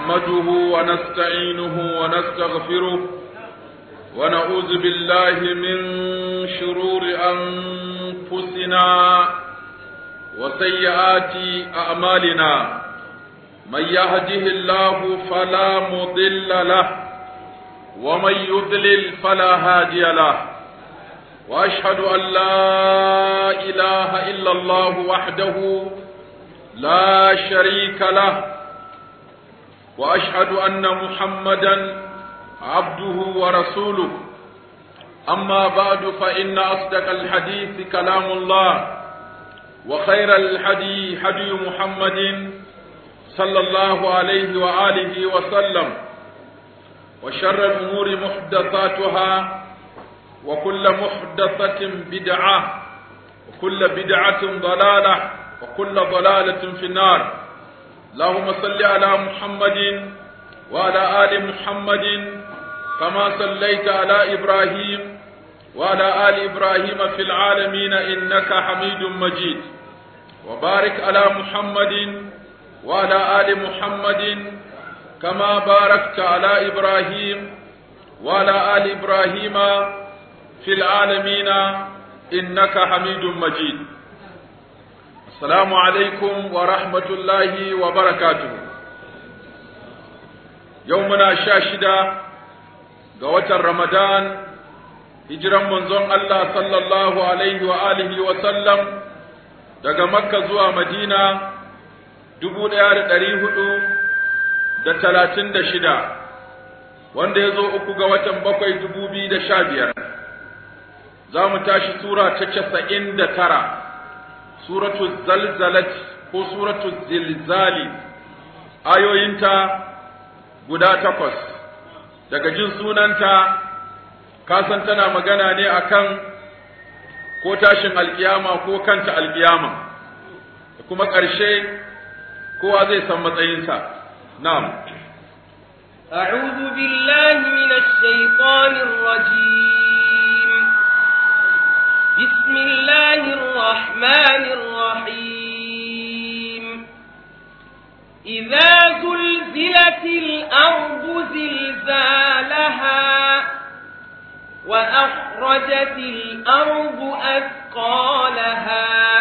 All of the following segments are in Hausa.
نحمده ونستعينه ونستغفره ونعوذ بالله من شرور أنفسنا وسيئات أعمالنا من يهده الله فلا مضل له ومن يضلل فلا هادي له واشهد ان لا اله الا الله وحده لا شريك له واشهد ان محمدا عبده ورسوله اما بعد فان اصدق الحديث كلام الله وخير الحدي حدي محمد صلى الله عليه واله وسلم وشر الامور محدثاتها وكل محدثة بدعة وكل بدعة ضلالة وكل ضلالة في النار اللهم صل على محمد وعلى آل محمد كما صليت على إبراهيم وعلى آل إبراهيم في العالمين إنك حميد مجيد وبارك على محمد وعلى آل محمد كما باركت على إبراهيم وعلى آل إبراهيم في العالمين إنك حميد مجيد السلام عليكم ورحمة الله وبركاته يومنا شاشدة قوة رمضان هجرا منزون الله صلى الله عليه وآله وسلم daga Makka zuwa Madina dubu ɗaya da ɗari hudu da talatin da shida wanda ya zo uku ga watan bakwai dubu biyu da sha biyar za mu tashi sura ta casa'in da tara suratu zalzalat ko suratu zilzali ayoyinta guda takwas daga jin sunanta kasan tana magana ne akan ko tashin alkiyama ko kanta alkiyama da kuma ƙarshe kowa zai san matsayinsa na'am أعوذ بالله من الشيطان الرجيم بسم الله الرحمن الرحيم إذا زلزلت الأرض زلزالها وأخرجت الأرض أثقالها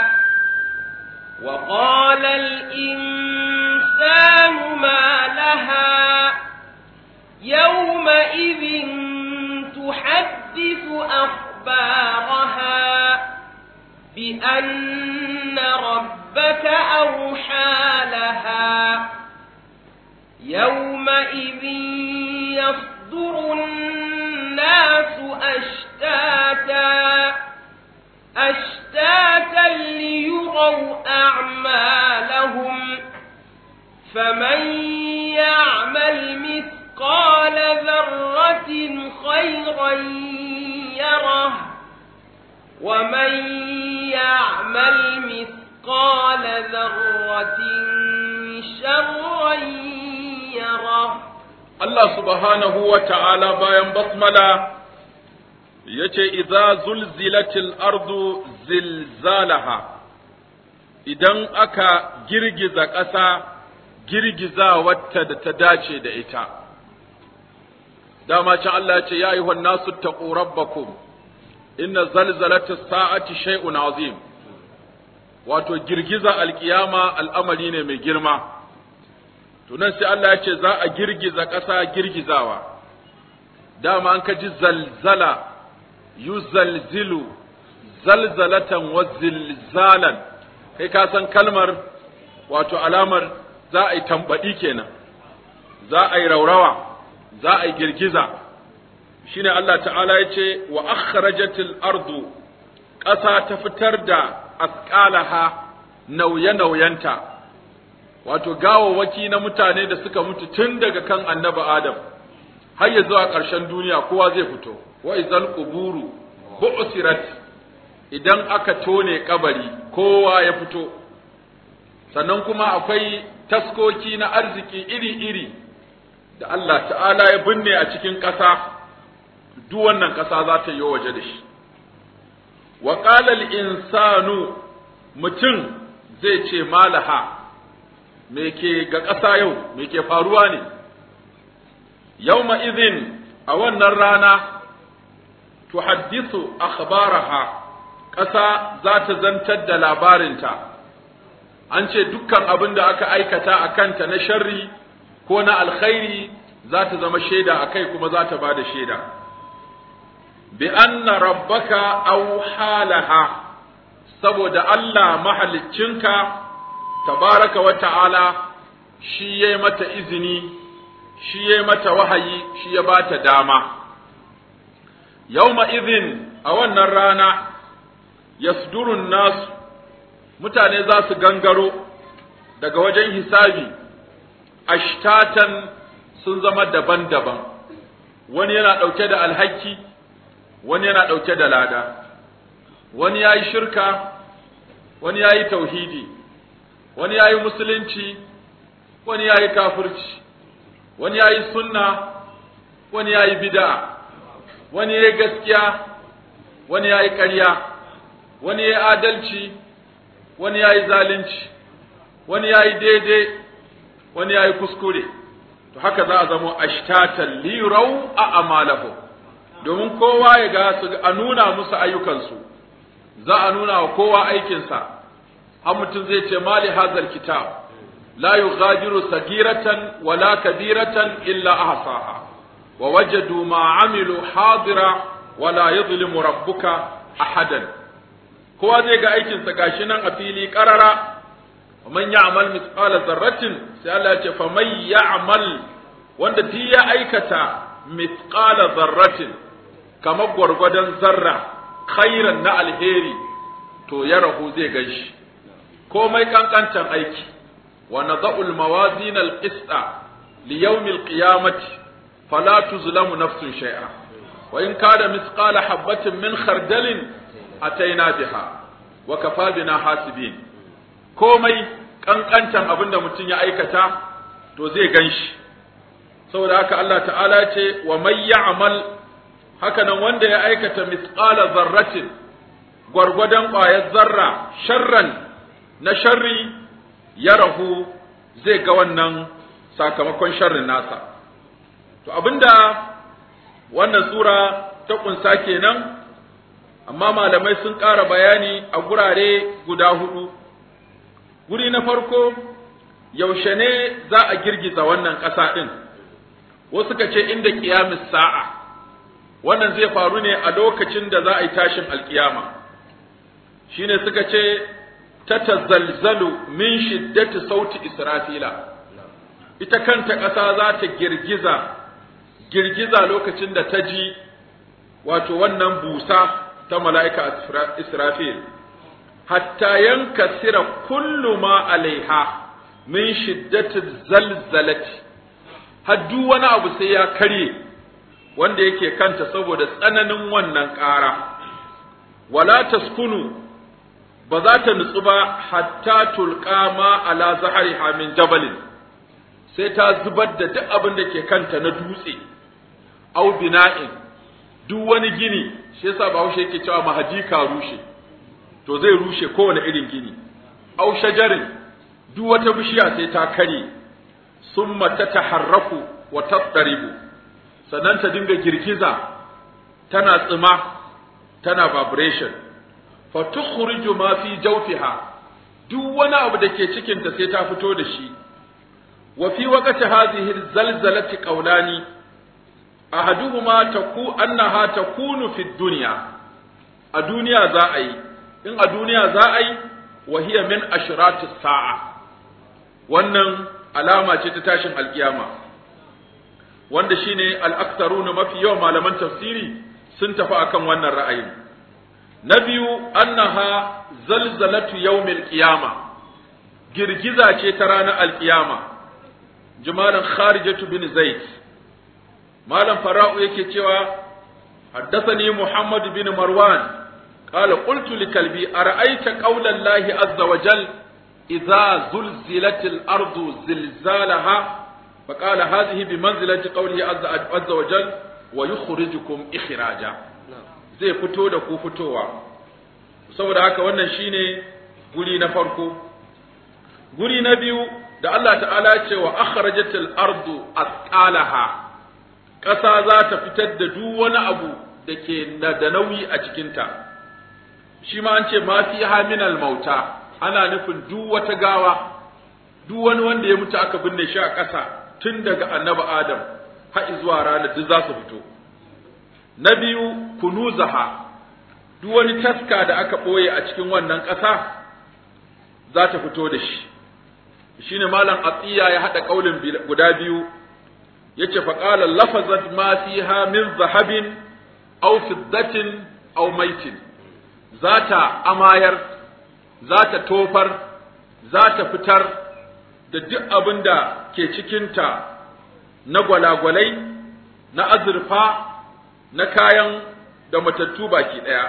وقال الإنسان ما لها يومئذ تحدث أخبارها بأن ربك أوحى لها يومئذ يصدر الناس أشتاتا أشتاتا ليروا أعمالهم فمن يعمل مثقال ذرة خيرا يره ومن يعمل مثقال ذرة شرا يره Allah subhanahu wa ta'ala bayan basmala ya ce, Iza zulzilatil ardu zilzalaha, idan aka girgiza ƙasa girgiza wata da ta dace da ita. Dama can Allah ya ce, Ya yi nasu taƙo rabbakum, inna zalzalata sa'ati shay'un azim, wato girgiza alƙiyama al'amari ne mai girma. tunan sai Allah ya ce za a girgiza ƙasa girgizawa dama an ka ji zalzala yuzalzilu zalzalatan wa zilzalan kai ka san kalmar wato alamar za a yi tambaɗi kenan za a yi raurawa za a yi girgiza shine Allah ta'ala ya ce wa akhrajatil ardu ƙasa ta fitar da asqalaha nauye-nauyenta wato gawawwaki na mutane da suka mutu tun daga kan annabi Adam har ya zuwa ƙarshen duniya kowa zai fito wa izal quburu bu'sirat idan aka tone kabari kowa ya fito sannan kuma akwai taskoki na arziki iri-iri da Allah ta'ala ya binne a cikin ƙasa duk wannan ƙasa za ta yi waje da shi wa qala al insanu mutum zai ce malaha me ke ga ƙasa yau me ke faruwa ne yawma idhin a wannan rana tuhaddisu akhbaraha ƙasa za ta zantar da labarinta an ce dukkan abin da aka aikata a kanta na sharri ko na alkhairi za ta zama shaida a kai kuma za ta ba da shaida bi anna rabbaka aw halaha saboda Allah mahaliccinka tabaraka wa ta'ala shi yayi mata izini shi yayi mata wahayi shi ya bata dama yawma idhin a wannan rana yasdurun nasu mutane za su gangaro daga wajen hisabi ashtatan sun zama daban-daban wani yana ɗauke da alhaki wani yana ɗauke da lada wani ya yi shirka wani ya yi tauhidi wani ya yi musulunci wani ya yi kafirci wani ya yi sunna wani ya yi bida wani ya yi gaskiya wani ya yi ƙarya wani ya yi adalci wani ya yi zalunci wani ya yi daidai wani ya yi kuskure to haka za a zama ashtatan lirau a amalahu domin kowa ya ga su a nuna musu ayyukansu za a nuna wa kowa aikinsa har mutum zai ce mali hazal kitab la yughadiru sagiratan wala kabiratan illa ahsaha wa wajadu ma amilu hadira wala yadhlimu rabbuka ahadan kowa zai ga aikinsa gashi nan a fili karara man ya'mal mithqala dharratin sai Allah ya ce fa man ya'mal wanda duk ya aikata mithqala dharratin kamar gwargwadon zarra khairan na alheri to ya rahu zai ganshi komai kankancan aiki wa nadha'ul mawazin al-qista li yawm al-qiyamati fala tuzlamu nafsun shay'a wa in kana mithqala habatin min khardalin ataina biha wa kafa bina hasibin komai kankancan abinda mutum ya aikata to zai ganshi saboda haka Allah ta'ala ce wa may ya'mal haka nan wanda ya aikata mithqala zarratin gwargwadon ƙwayar zarra sharran na sharri ya rahu zai ga wannan sakamakon sharrin nasa to abinda wannan sura ta kunsa kenan amma malamai sun ƙara bayani a gurare guda hudu guri na farko yaushe ne za a girgiza wannan ƙasa ɗin wasu ka ce inda ƙiyamis sa'a wannan zai faru ne a lokacin da za a yi tashin alƙiyama shine suka ce ta tazalzalu min shiddati sauti israfila ita kanta ƙasa za ta girgiza girgiza lokacin da ta ji wato wannan busa ta mala'ika Israfil, hatta yanka sira kullu ma alaiha min shiddatin zalzalati, haddu wani abu sai ya karye wanda yake kanta saboda tsananin wannan ƙara, wala taskunu ba za ta nutsu ba hatta tulƙa ma ala zahari min jabalin, sai ta zubar da duk abin da ke kanta na dutse, au bina'in, duk wani gini shi yasa Bahaushe yake cewa mahaji ka rushe to zai rushe kowane irin gini au shajarin duk wata bishiya sai ta kare summa tataharraku wa tattaribu sannan ta dinga girgiza tana tsima tana vibration fa tukhriju ma fi jawfiha duk wani abu da ke cikin ta sai ta fito da shi wa fi waqti hadhihi zalzalati qawlani ahaduhuma taku annaha takunu fi dunya a duniya za a yi in a duniya za a yi wa hiya min ashrati sa'a wannan alama ce ta tashin alkiyama wanda shine al-aktharuna mafi yawan malaman tafsiri sun tafi akan wannan ra'ayin na biyu annaha zalzalatu yawmil qiyama girgiza ce ta ranar alkiyama jimalan kharijatu bin zaid malam fara'u yake cewa haddathani muhammad bin marwan qala qultu li kalbi ara'aita qawla allahi azza wa jal idza zulzilat al-ardu zilzalaha فقال هذه بمنزلة قوله عز وجل ويخرجكم إخراجا zai fito da ku fitowa saboda haka wannan shine guri na farko guri na biyu da Allah ta'ala ya ce wa akhrajatil ardu asqalaha ƙasa za ta fitar da duk wani abu da ke da nauyi a cikinta shi ma an ce ma fi haminal mauta ana nufin duk wata gawa duk wani wanda ya mutu aka binne shi a ƙasa tun daga annabi adam har zuwa ranar duk za su fito na biyu kunuzaha duk wani taska da aka ɓoye a cikin wannan ƙasa za ta fito da shi shine malam atiya ya haɗa ƙaulin guda biyu yace fa qala lafazat ma fiha min zahabin aw fiddatin aw maitin zata amayar zata tofar zata fitar da duk abin da ke cikinta na gwalagwalai na azurfa na kayan da matattu baki ɗaya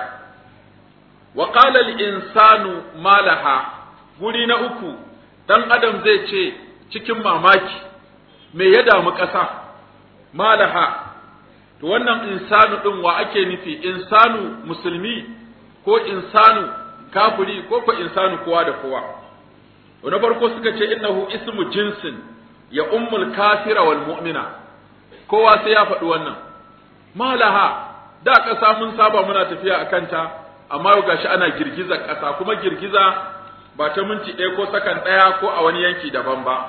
wa qala al-insanu malaha guri na uku dan adam zai ce cikin mamaki me ya damu ƙasa malaha to wannan insanu ɗin wa ake nufi insanu musulmi ko insanu kafiri ko ko insanu kowa da kowa na farko suka ce innahu ismu jinsin ya ummul kafira wal mu'mina kowa sai ya faɗi wannan malaha da ƙasa mun saba muna tafiya a kanta amma yau gashi ana girgiza ƙasa kuma girgiza ba ta minti ɗaya ko sakan ɗaya ko a wani yanki daban ba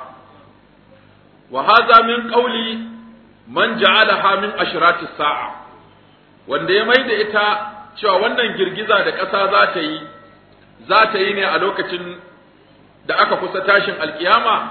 wa haza min qawli man ja'alaha min ashrati sa'a wanda ya maida ita cewa wannan girgiza da ƙasa za ta yi za ta yi ne a lokacin da aka kusa tashin alkiyama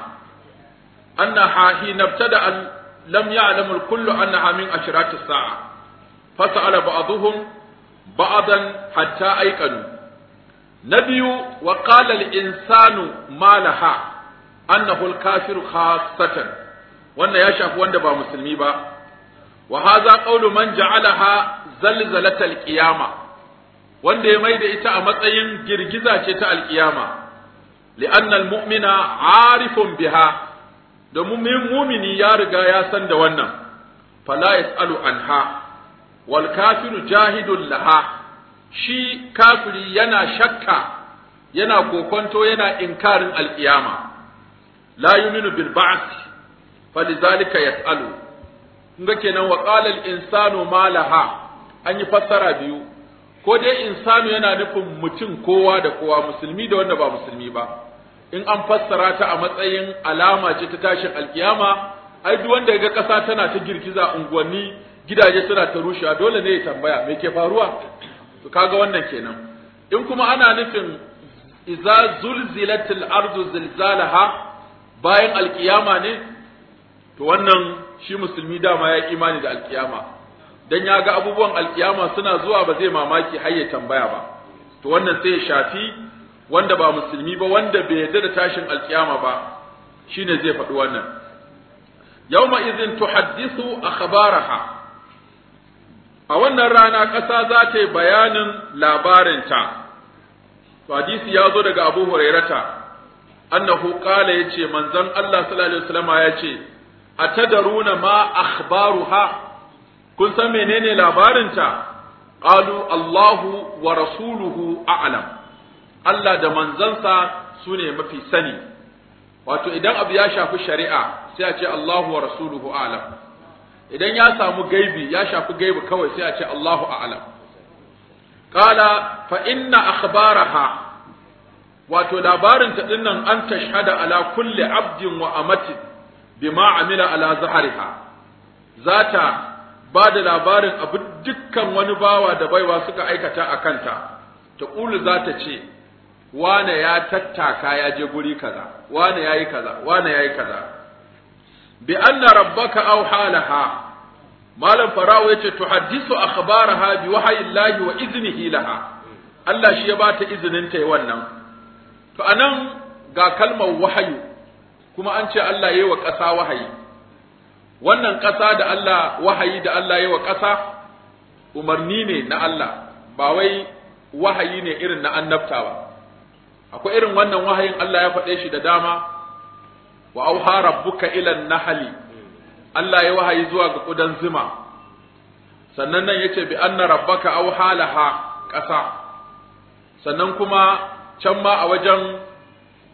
annaha hina ibtada lam ya'lam al-kullu annaha min ashrati sa'a fasala ba'dhum ba'dan hatta ayqanu nabiyu wa qala al-insanu ma laha annahu al-kafiru khassatan wannan ya shafi wanda ba musulmi ba wa hadha qawlu man ja'alaha zalzalatal qiyama wanda ya maida ita a matsayin girgiza ce ta alkiyama li'anna almu'mina 'arifun biha domin mumini ya riga ya san da wannan fala yas'alu anha wal kafiru jahidun laha shi kafiri yana shakka yana kokonto yana inkarin alkiyama la yuminu bil ba'th falizalika yas'alu kunga kenan wa qala al insanu ma laha an yi fassara biyu ko dai insanu yana nufin mutum kowa da kowa musulmi da wanda ba musulmi ba in an fassara ta a matsayin alama ce ta tashin alkiyama ai duk wanda ga kasa tana ta girgiza unguwanni gidaje suna ta rushewa dole ne ya tambaya me ke faruwa to kaga wannan kenan in kuma ana nufin idza zulzilatil ardu zilzalaha bayan alkiyama ne to wannan shi musulmi dama ya imani da alkiyama dan ya ga abubuwan alkiyama suna zuwa ba zai mamaki har ya tambaya ba to wannan sai ya shafi wanda ba musulmi ba wanda bai yarda da tashin alkiyama ba shine zai faɗi wannan yawma idhin tuhaddithu akhbaraha a wannan rana ƙasa za ta yi bayanin labarinta to hadisi ya zo daga Abu Hurairata annahu qala yace manzon Allah sallallahu alaihi wasallam ya ce atadaruna ma akhbaruha kun san menene labarinta qalu Allahu wa rasuluhu a'lam Allah da manzansa sune mafi sani wato idan abu ya shafi shari'a sai a ce Allahu wa rasuluhu a'lam idan ya samu gaibi ya shafi gaibi kawai sai a ce Allahu a'lam qala fa inna akhbaraha wato labarinta dinnan an tashhada ala kulli abdin wa amatin bima amila ala zahariha zata ba da labarin abu dukkan wani bawa da baiwa suka aikata a kanta ta ƙulu za ta ce wane ya tattaka ya je guri kaza wane ya yi kaza wane ya yi kaza bi anna rabbaka aw halaha malam farawo yace tuhaddisu akhbaraha bi wahyillahi wa iznihi laha Allah shi ya bata izinin ta yi wannan to anan ga kalmar wahayu kuma an ce Allah yayi wa ƙasa wahayi wannan ƙasa da Allah wahayi da Allah yayi wa ƙasa umarni ne na Allah ba wai wahayi ne irin na annabta ba akwai irin wannan wahayin Allah ya faɗe shi da dama wa auha rabbuka ila nahli Allah ya wahayi zuwa ga kudan zuma sannan nan yace bi anna rabbaka auha laha ƙasa sannan kuma can ma a wajen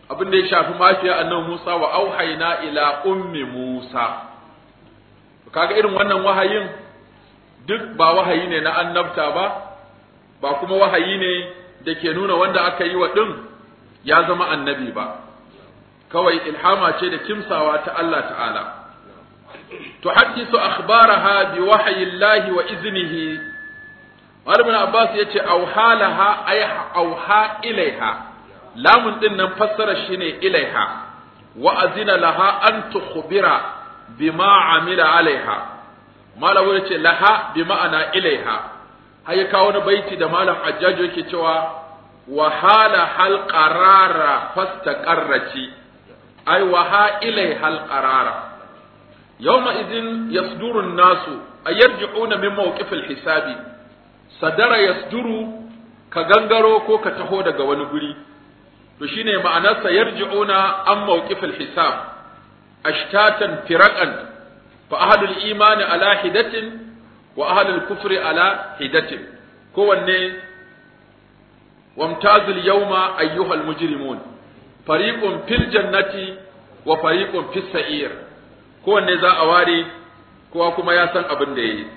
abin da ya shafi mafiya annabi Musa wa auhayna ila ummi Musa kaga irin wannan wahayin duk ba wahayi ne na annabta ba ba kuma wahayi ne da ke nuna wanda aka yi wa ɗin ya zama annabi ba kawai ilhama ce da kimsawa ta Allah ta'ala tuhaddisu akhbaraha bi wahyillahi wa iznihi Malamin Abbas ya ce auhalaha ay auha ilaiha lamun din nan fassara shine ilaiha wa azina laha an tukhbira bima amila alaiha malamu ya ce laha bi ma'ana ilaiha har ya kawo wani baiti da malam ajjajo yake cewa wahala hal qarara fastaqarrati ay waha ilai hal qarara yawma idhin yasduru an-nasu ayarji'una min mawqif al-hisabi sadara yasduru ka gangaro ko ka taho daga wani guri to shine ma'anarsa yarji'una an mawqif al-hisab ashtatan firaqan fa ahlul imani ala hidatin wa ahlul kufri ala hidatin kowanne wamtazul yawma ayyuhal mujrimun fariqun fil jannati wa fariqun fis sa'ir kowanne za a ware kowa kuma ya san abin da yayi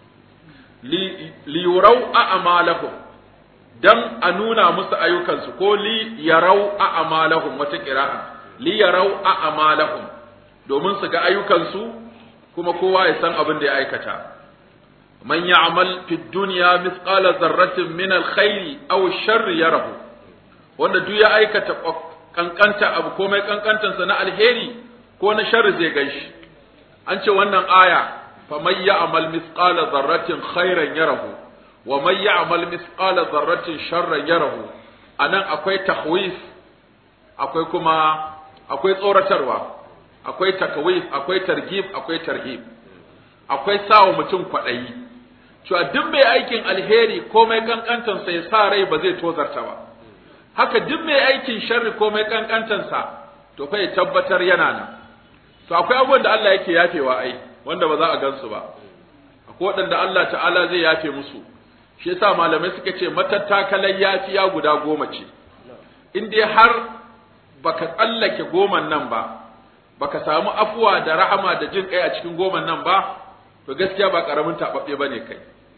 li yurau a'malahum dan a nuna musu ayyukansu ko li yarau a'malahum wata qira'a li yarau a'malahum domin su ga ayyukansu kuma kowa ya san abin da ya aikata man ya'mal fi dunya mithqala dharratin min alkhairi aw sharri yarahu wanda duk ya aikata kankanta abu komai kankantansa na alheri ko na sharri zai ganshi an ce wannan aya fa man ya'mal mithqala dharratin khairan yarahu wa man ya'mal mithqala dharratin sharran yarahu anan akwai tahwif akwai kuma akwai tsoratarwa akwai takawif akwai targhib akwai tarhib akwai sawa mutum kwaɗayi cewa duk mai aikin alheri komai kankantansa ya sa rai ba zai tozarta ba haka duk mai aikin sharri komai kankantansa to fa ya tabbatar yana nan to akwai abubuwan da Allah yake yafewa ai wanda ba za a gansu ba akwai waɗanda Allah ta'ala zai yafe musu shi yasa malamai suka ce matattakalan yafiya guda goma ce in dai har baka tsallake goman nan ba baka samu afuwa da rahama da jin kai a cikin goman nan ba to gaskiya ba karamin tababbe bane kai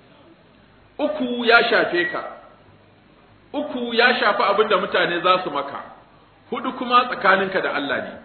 uku ya shafe ka uku ya shafi abin da mutane za su maka hudu kuma tsakaninka da Allah ne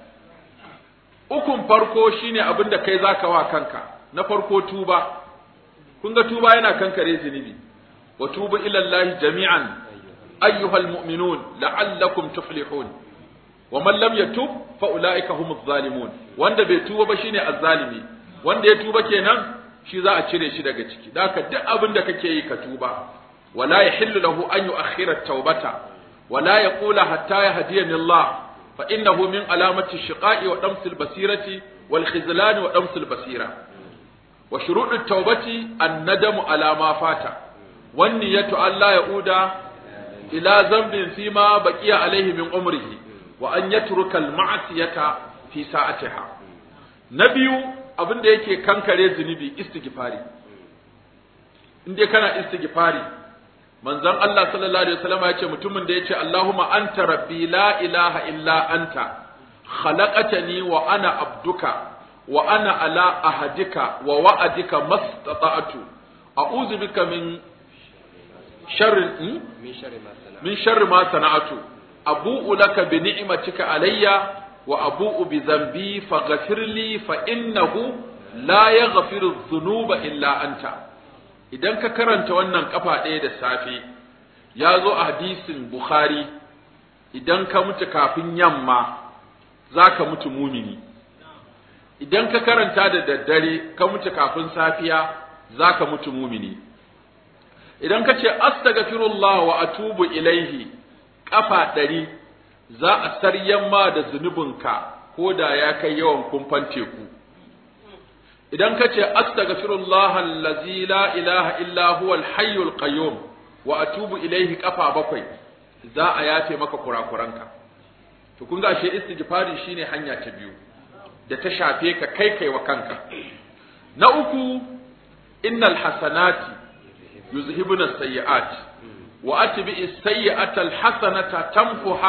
ukun farko shine abin da kai zaka wa kanka na farko tuba kun ga tuba yana kankare zunubi wa tubu ila Allah jami'an ayyuhal mu'minun la'allakum tuflihun wa man lam yatub fa ulaika humuz zalimun wanda bai tuba ba shine azzalimi wanda ya tuba kenan shi za a cire shi daga ciki da haka duk abin da kake yi ka tuba wala yahillu lahu an yu'akhkhira at-taubata wala yaqula hatta yahdiyani Allah fa innahu min alamati shiqa'i wa damsil basirati wal khizlan wa damsil basira wa shuruɗu at-taubati an-nadamu ala ma fata wan niyatu alla yauda ila dhanbin fima baqiya alayhi min umrihi wa an yatruka al-ma'siyata fi sa'atiha na biyu abin da yake kankare zunubi istighfari in dai kana istighfari manzon Allah sallallahu alaihi wasallam ya ce mutumin da yace Allahumma anta rabbi la ilaha illa anta khalaqatani wa ana abduka wa ana ala ahadika wa wa'adika mastata'tu a'udhu bika min sharri min sharri ma sana'tu abu'u laka bi ni'matika alayya wa abu'u bi dhanbi faghfir li fa innahu la yaghfiru dhunuba illa anta idan ka karanta wannan kafa ɗaya da safe ya zo a hadisin bukhari idan ka mutu kafin yamma za ka mutu mumini idan ka karanta da daddare ka mutu kafin safiya za ka mutu mumini idan ka ce astaghfirullah wa atubu ilaihi kafa ɗari za a saryan ma da zunubinka ko da ya kai yawan kumfan teku idan ka ce astaghfirullah allazi la ilaha illa huwa al-hayyul qayyum wa atubu ilaihi kafa bakwai za a yafe maka kurakuranka to kun ga shi istighfari shine hanya ta biyu da ta shafe ka kai kai wa kanka na uku innal hasanati yuzhibuna sayyi'at wa atbi as-sayyi'ata al-hasanata tamfuha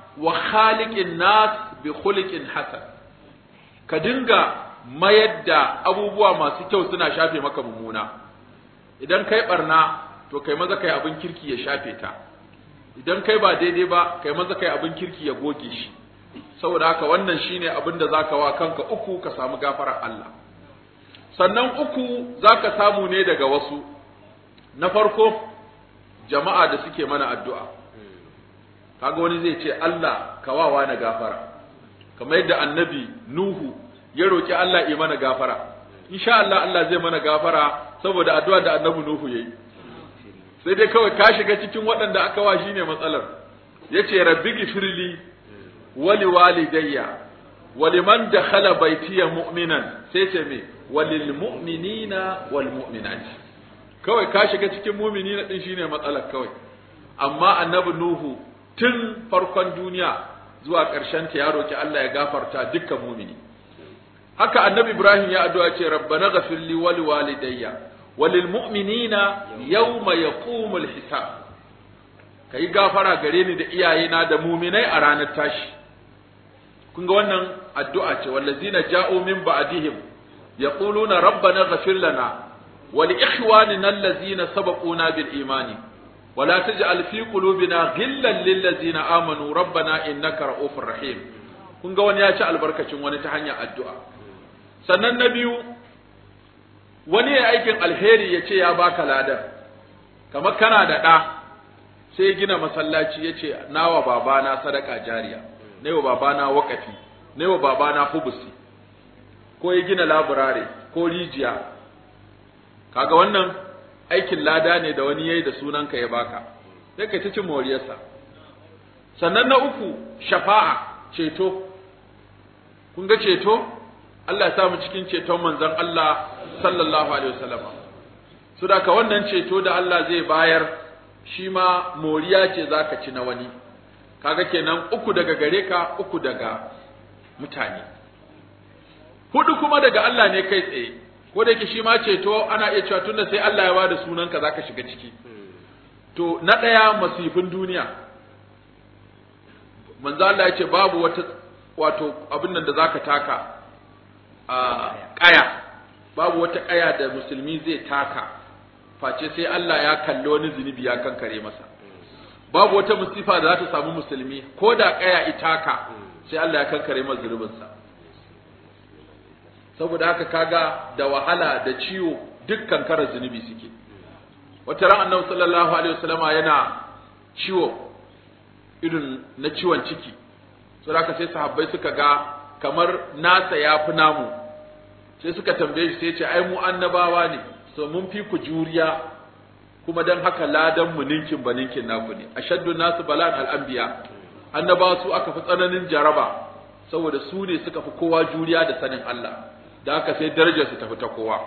wa khaliqin nas bi khuliqin hasan ka dinga mayar da abubuwa masu kyau suna shafe maka mummuna idan kai barna to kai maza kai abin kirki ya shafe ta idan kai ba daidai ba kai maza kai abin kirki ya goge shi saboda haka wannan shine abin da zaka wa kanka uku ka samu gafarar Allah sannan uku zaka samu ne daga wasu na farko jama'a da suke mana addu'a kaga wani zai ce Allah ka wawa na gafara kamar yadda annabi Nuhu ya roki Allah ya mana gafara insha Allah Allah zai mana gafara saboda addu'a da annabi Nuhu yayi sai dai kawai ka shiga cikin waɗanda aka wa shine matsalar yace rabbi gifirli wali walidayya waliman dakhala baitiya mu'minan sai ce me walil mu'minina wal mu'minat kawai ka shiga cikin mu'minina din shine matsalar kawai amma annabi nuhu tun farkon duniya zuwa ƙarshen ta ya roki Allah ya gafarta dukkan mu'mini haka annabi ibrahim ya addu'a ce rabbana ghafir li wali walidayya walil mu'minina yawma yaqumul hisab kai gafara gare ni da iyayena da mu'minai a ranar tashi kun ga wannan addu'a ce wallazina ja'u min ba'dihim yaquluna rabbana ghafir lana wa li ikhwanina allazina sabaquna bil imani wa la taj'al fi qulubina ghillan lil ladzina amanu rabbana innaka ra'ufur rahim kun ga wani ya ci albarkacin wani ta hanyar addu'a sannan na biyu wani ya aikin alheri ya ce ya baka ladan kamar kana da ɗa sai gina masallaci ya ce nawa babana sadaka jariya na wa babana wakafi na wa babana hubusi ko ya gina laburare ko rijiya kaga wannan aikin lada ne da wani yayi da sunanka ya baka sai kai ta cin moriyarsa sannan na uku shafa'a ceto kun ga ceto Allah ya sa mu cikin ceton manzon Allah sallallahu alaihi wasallam su da ka wannan ceto da Allah zai bayar shi ma moriya ce zaka ci na wani kaga kenan uku daga gare ka uku daga mutane hudu kuma daga Allah ne kai tsaye ko da yake shi ma ceto ana iya cewa tunda sai Allah ya bada sunanka zaka shiga ciki to na daya masifin duniya manzo Allah ya ce babu wata wato abin nan da zaka taka a kaya babu wata kaya da musulmi zai taka face sai Allah ya kalli wani zunubi ya kankare masa babu wata musifa da za ta samu musulmi ko da kaya itaka sai Allah ya kankare masa zunubinsa saboda haka kaga da wahala da ciwo dukkan kara zunubi suke wata ran annabi sallallahu alaihi wasallama yana ciwo irin na ciwon ciki saboda haka sai sahabbai suka ga kamar nasa ya fi namu sai suka tambaye shi sai ce ai mu annabawa ne so mun fi ku juriya kuma dan haka ladan mu ninkin ba ninkin naku ne ashaddu nasu balan al-anbiya annabawa su aka fi tsananin jaraba saboda su ne suka fi kowa juriya da sanin Allah da haka sai darajar su tafi ta kowa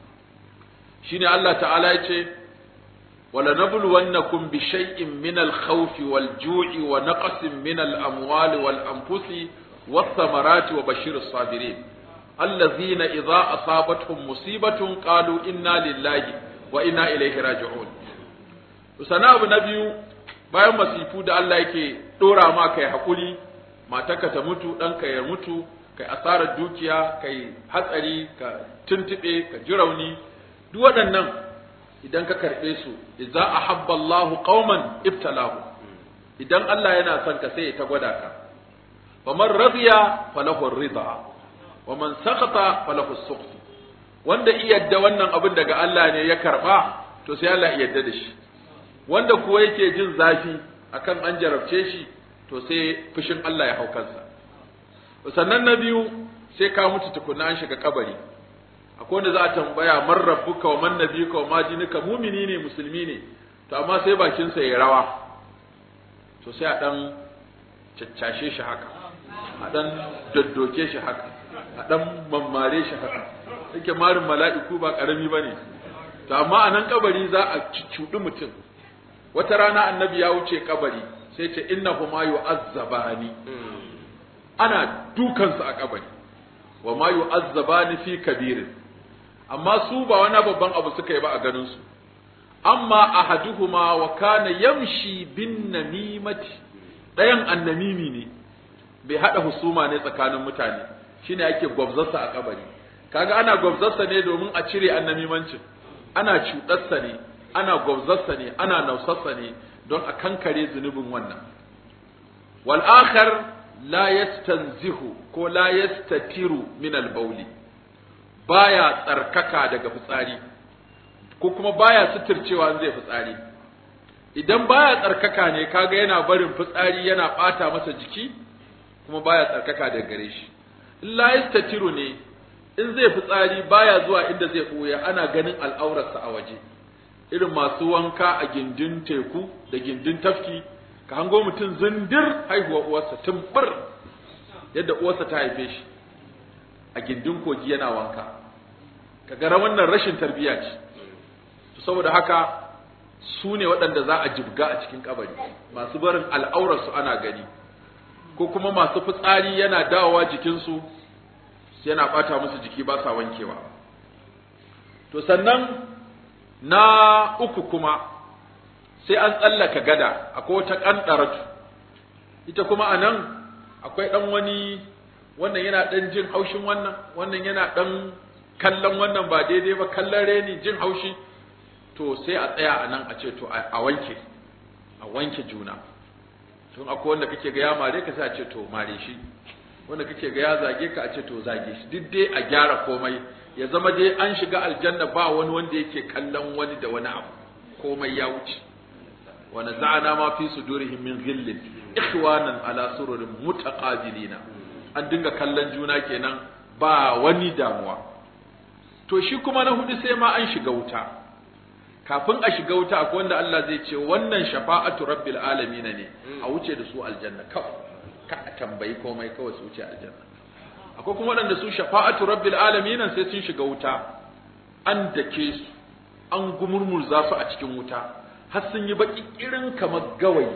shine Allah ta'ala ya ce wala nabluwannakum bi shay'in min al-khawf wal-ju'i wa naqsin min al-amwali wal-anfusi wath-thamarati wa bashir as-sabirin allazina idza asabatuhum musibatun qalu inna lillahi wa inna ilaihi raji'un sana abu na biyu bayan masifu da Allah yake dora ma kai hakuri matarka ta mutu ɗanka ya mutu kai asarar dukiya kai hatsari ka tuntube ka ji rauni duk waɗannan idan ka karɓe su idza ahabba Allahu qauman ibtalahu idan Allah yana son ka sai ya ta gwada ka faman radiya falahu ridha wa man sakata falahu sukhtu wanda iyadda wannan abin daga Allah ne ya karba to sai Allah iyadda da shi wanda kuwa yake jin zafi akan an jarabce shi to sai fushin Allah ya hau kansa sannan na biyu sai ka mutu tukunna an shiga kabari akwai wanda za a tambaya man rabbuka wa man nabiyuka wa ma dinuka mumini ne musulmi ne to amma sai bakin sa ya rawa to sai a dan caccashe shi haka a dan daddoke shi haka a dan mammare shi haka yake marin mala'iku ba karami bane to amma a nan kabari za a cuccuɗi mutum wata rana annabi ya wuce kabari sai ce innahuma yu'azzabani ana dukansu a kabari wa ma yu'azzabani fi kabirin amma su ba wani babban abu suka yi ba a ganin su amma ahaduhuma wa kana yamshi bin namimati ɗayan annamimi ne bai haɗa husuma ne tsakanin mutane shine ake gwabzarsa a kabari kaga ana gwabzarsa ne domin a cire annamimancin ana cuɗarsa ne ana gwabzarsa ne ana nausarsa ne don a kankare zunubin wannan wal akhar la yastanzihu ko la yastatiru min al bawli baya tsarkaka daga fitsari ko kuma baya suturcewa zai fitsari idan baya tsarkaka ne kaga yana barin fitsari yana bata masa jiki kuma baya tsarkaka daga gare shi in la yastatiru ne in zai fitsari baya zuwa inda zai ɓoya ana ganin al'aurarsa a waje irin masu wanka a gindin teku da gindin tafki ka hango mutum zindir haihuwa uwarsa tumbur yadda uwarsa ta haife shi a gindin kogi yana wanka ka gara wannan rashin tarbiyya ce to saboda haka su ne waɗanda za a jibga a cikin kabari masu barin al'aurarsu ana gani ko kuma masu fitsari yana dawowa jikinsu yana ɓata musu jiki ba sa wankewa to sannan na uku kuma sai an tsallaka gada akwai wata ƙanɗaratu ita kuma a nan akwai ɗan wani wannan yana ɗan jin haushin wannan wannan yana ɗan kallon wannan ba daidai ba kallon reni jin haushi to sai a tsaya a nan a ce to a wanke a wanke juna tun akwai wanda kake ga ya mare ka sai a ce to mare shi wanda kake ga ya zage ka a ce to zage shi duk dai a gyara komai ya zama dai an shiga aljanna ba wani wanda yake kallon wani da wani abu komai ya wuce wa naza'ana ma fi sudurihim min ghillin ikhwanan ala sururin mutaqabilina an dinga kallon juna kenan ba wani damuwa to shi kuma na hudu sai ma an shiga wuta kafin a shiga wuta akwai wanda Allah zai ce wannan shafa'atu rabbil alamin ne a wuce da su aljanna kawai ka a tambayi komai kawai su wuce aljanna akwai kuma waɗanda su shafa'atu rabbil alamin sai sun shiga wuta an dake su an gumurmurza su a cikin wuta har sun yi baki irin kamar gawayi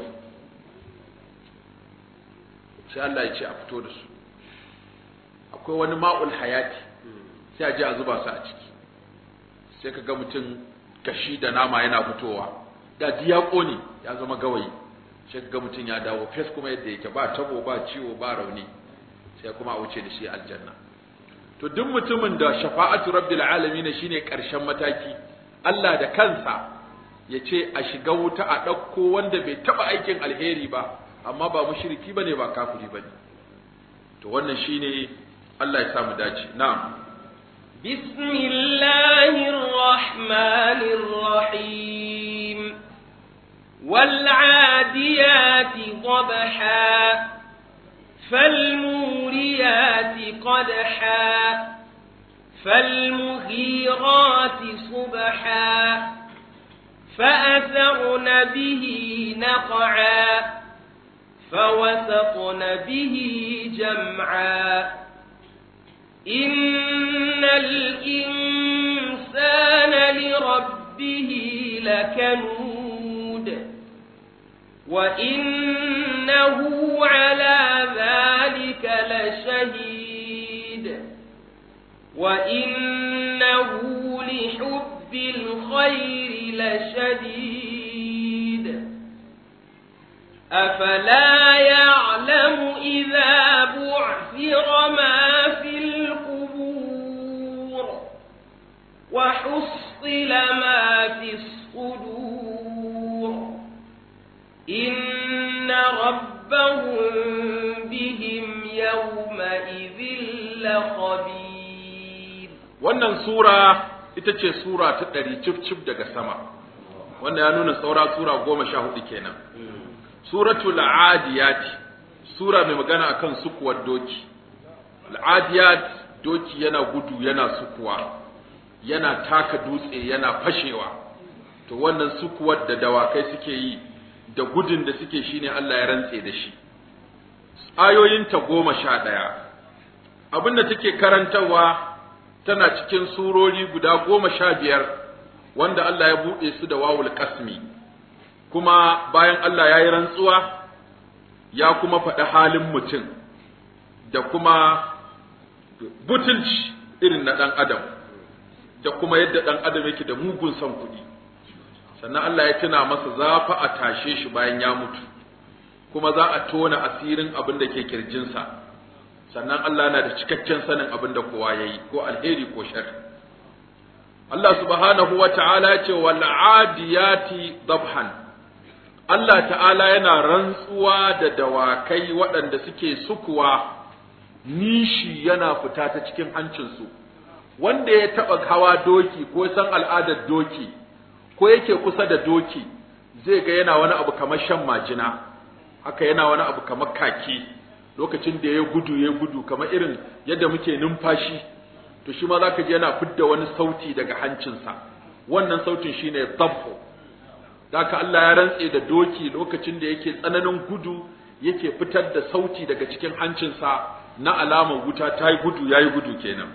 sai Allah ya ce a fito da su akwai wani ma'ul hayati sai a je a zuba su a ciki sai ka ga mutum gashi da nama yana fitowa da ya ƙone ya zama gawayi sai ga mutum ya dawo fes kuma yadda yake ba tabo ba ciwo ba rauni sai kuma a wuce da shi aljanna to duk mutumin da shafa'atu rabbil alamin shine karshen mataki Allah da kansa ya ce a shiga wuta a ɗauko wanda bai taɓa aikin alheri ba amma ba mushriki bane ba kafiri bane to wannan shine Allah ya samu dace na'am بسم الله الرحمن الرحيم والعاديات ضبحا فالموريات قدحا فالمغيرات صبحا فأثرن به نقعا فوسطن به جمعا إن الإنسان لربه لكنود وإنه على ذلك لشهيد وإنه لحب الخير لشديد أفلا يعلم إذا بعثر ما في القبور وحصل ما في الصدور إن ربهم بهم يومئذ لخبير wannan sura ita ce sura ta ɗari cif cif daga sama wanda ya nuna saura sura goma sha hudu kenan suratul adiyat sura mai magana akan sukuwar doki al'adiyat doki yana gudu yana sukuwa yana taka dutse yana fashewa to wannan sukuwar da dawakai suke yi da gudun da suke shine Allah ya rantse da shi ayoyinta goma sha ɗaya abinda take karantarwa tana cikin surori guda goma sha biyar wanda Allah ya buɗe su da wawul kasmi kuma bayan Allah ya yi rantsuwa ya kuma faɗi halin mutum da kuma butulci irin na ɗan adam da kuma yadda ɗan adam yake da mugun son kuɗi sannan Allah ya tuna masa zafa a tashe shi bayan ya mutu kuma za a tona asirin abin da ke kirjinsa sannan Allah na da cikakken sanin abin da kowa ya yi ko alheri ko shar Allah subhanahu wa ta'ala ya ce wal adiyati dabhan Allah ta'ala yana rantsuwa da dawakai waɗanda suke sukuwa nishi yana fita ta cikin hancinsu wanda ya taɓa hawa doki ko san al'adar doki ko yake kusa da doki zai ga yana wani abu kamar shan majina haka yana wani abu kamar kaki lokacin da ya gudu ya gudu kamar irin yadda muke numfashi to shi ma zaka ji yana fidda wani sauti daga hancinsa wannan sautin shine dabbo haka Allah ya rantse da doki lokacin da yake tsananin gudu yake fitar da sauti daga cikin hancinsa na alamar wuta ta yi gudu ya yi gudu kenan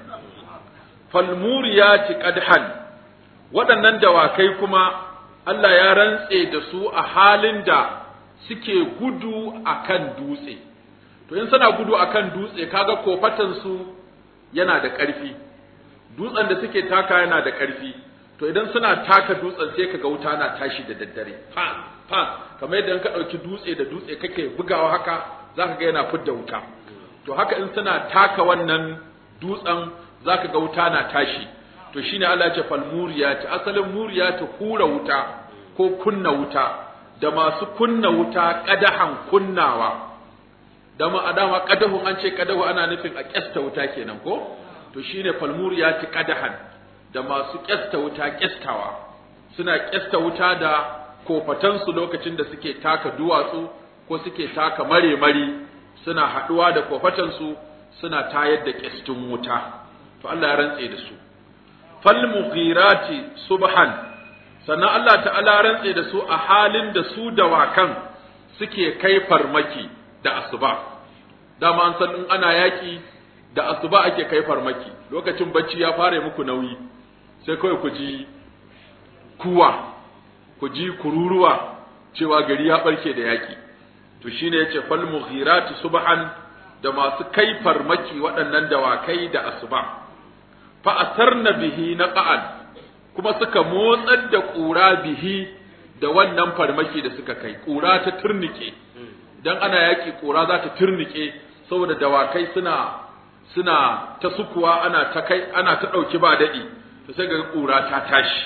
falmuriyati qadhan waɗannan dawakai kuma Allah ya rantse da su a halin da suke gudu akan dutse to in suna gudu akan dutse kaga kofatan su yana da ƙarfi dutsen da suke taka yana da ƙarfi to idan suna taka dutsen sai kaga wuta na tashi da daddare fa fa kamar yadda ka ɗauki dutse da dutse kake bugawa haka zaka ga yana fidda wuta to haka in suna taka wannan dutsen zaka ga wuta na tashi to shine Allah ya ce fal muriyati asalin muriyati hura wuta ko kunna wuta da masu kunna wuta kadahan kunnawa da ma adama kadahun an ce kadahu ana nufin a kyasta wuta kenan ko to shine fal muriyati kadahan da masu kyasta wuta kyastawa suna kyasta wuta da kofatansu lokacin da suke taka duwatsu ko suke taka mare-mari suna haɗuwa da kofatansu suna tayar da kyastin wuta to Allah ya rantse da su fal mughirati subhan sannan Allah ta'ala rantse da su a halin da su dawakan suke kai farmaki da asuba dama an san in ana yaki da asuba ake kai farmaki lokacin bacci ya fara muku nauyi sai kawai ku ji kuwa ku ji kururuwa cewa gari ya barke da yaki to shine yace fal mughirati subhan da masu kai farmaki waɗannan dawakai da asuba fa asarna bihi naqan kuma suka motsar da ƙura bihi da wannan farmaki da suka kai ƙura ta turnike idan ana yaki ƙura za ta turnike saboda dawakai suna suna ta sukuwa ana ta kai ana ta ɗauki ba daɗi to sai ga ƙura ta tashi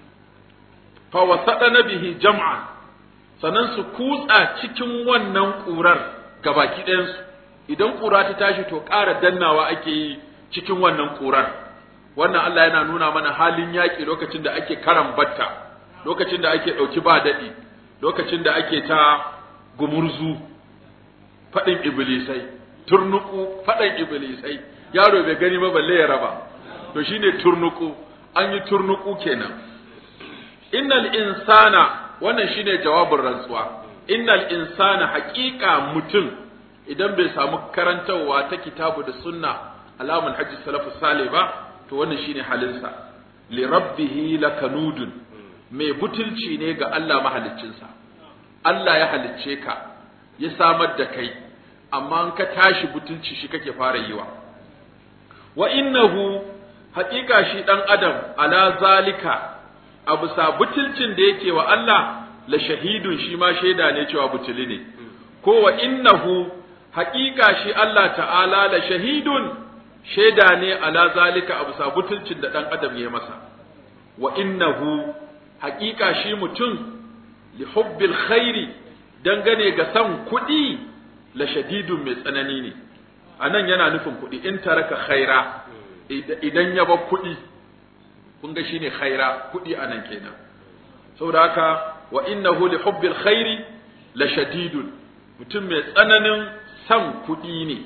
fa wasadana bihi jam'an sannan su kutsa cikin wannan ƙurar gabaki ɗayansu idan ƙura ta tashi to ƙara dannawa ake yi cikin wannan ƙurar wannan Allah yana nuna mana halin yaƙi lokacin da ake karan batta lokacin da ake ɗauki ba daɗi lokacin da ake ta gumurzu faɗin iblisai turnuku faɗin iblisai yaro bai gani ba balle ya raba to shine turnuku an yi turnuku kenan innal insana wannan shine jawabin rantsuwa innal insana haƙiƙa mutum idan bai samu karantarwa ta kitabu da sunna alamun hajji salafu sale ba to wannan shine halinsa li rabbihi lakanudun mai butulci ne ga Allah mahaliccinsa Allah ya halicce ka ya samar da kai amma in ka tashi butulci shi kake fara yiwa wa innahu haƙiƙa shi ɗan adam ala zalika a bisa butulcin da yake wa Allah la shahidun shi ma shaida ne cewa butuli ne ko wa innahu haƙiƙa shi Allah ta'ala la shahidun shaida ne ala zalika a bisa butulcin da ɗan adam ya masa wa innahu haƙiƙa shi mutum li hubbil khairi dangane ga san kuɗi la shadidun mai tsanani ne anan yana nufin kuɗi in taraka khaira idan ya bar kuɗi kun ga shine khaira kuɗi anan kenan saboda haka wa innahu li hubbil khairi la shadidun mutum mai tsananin san kuɗi ne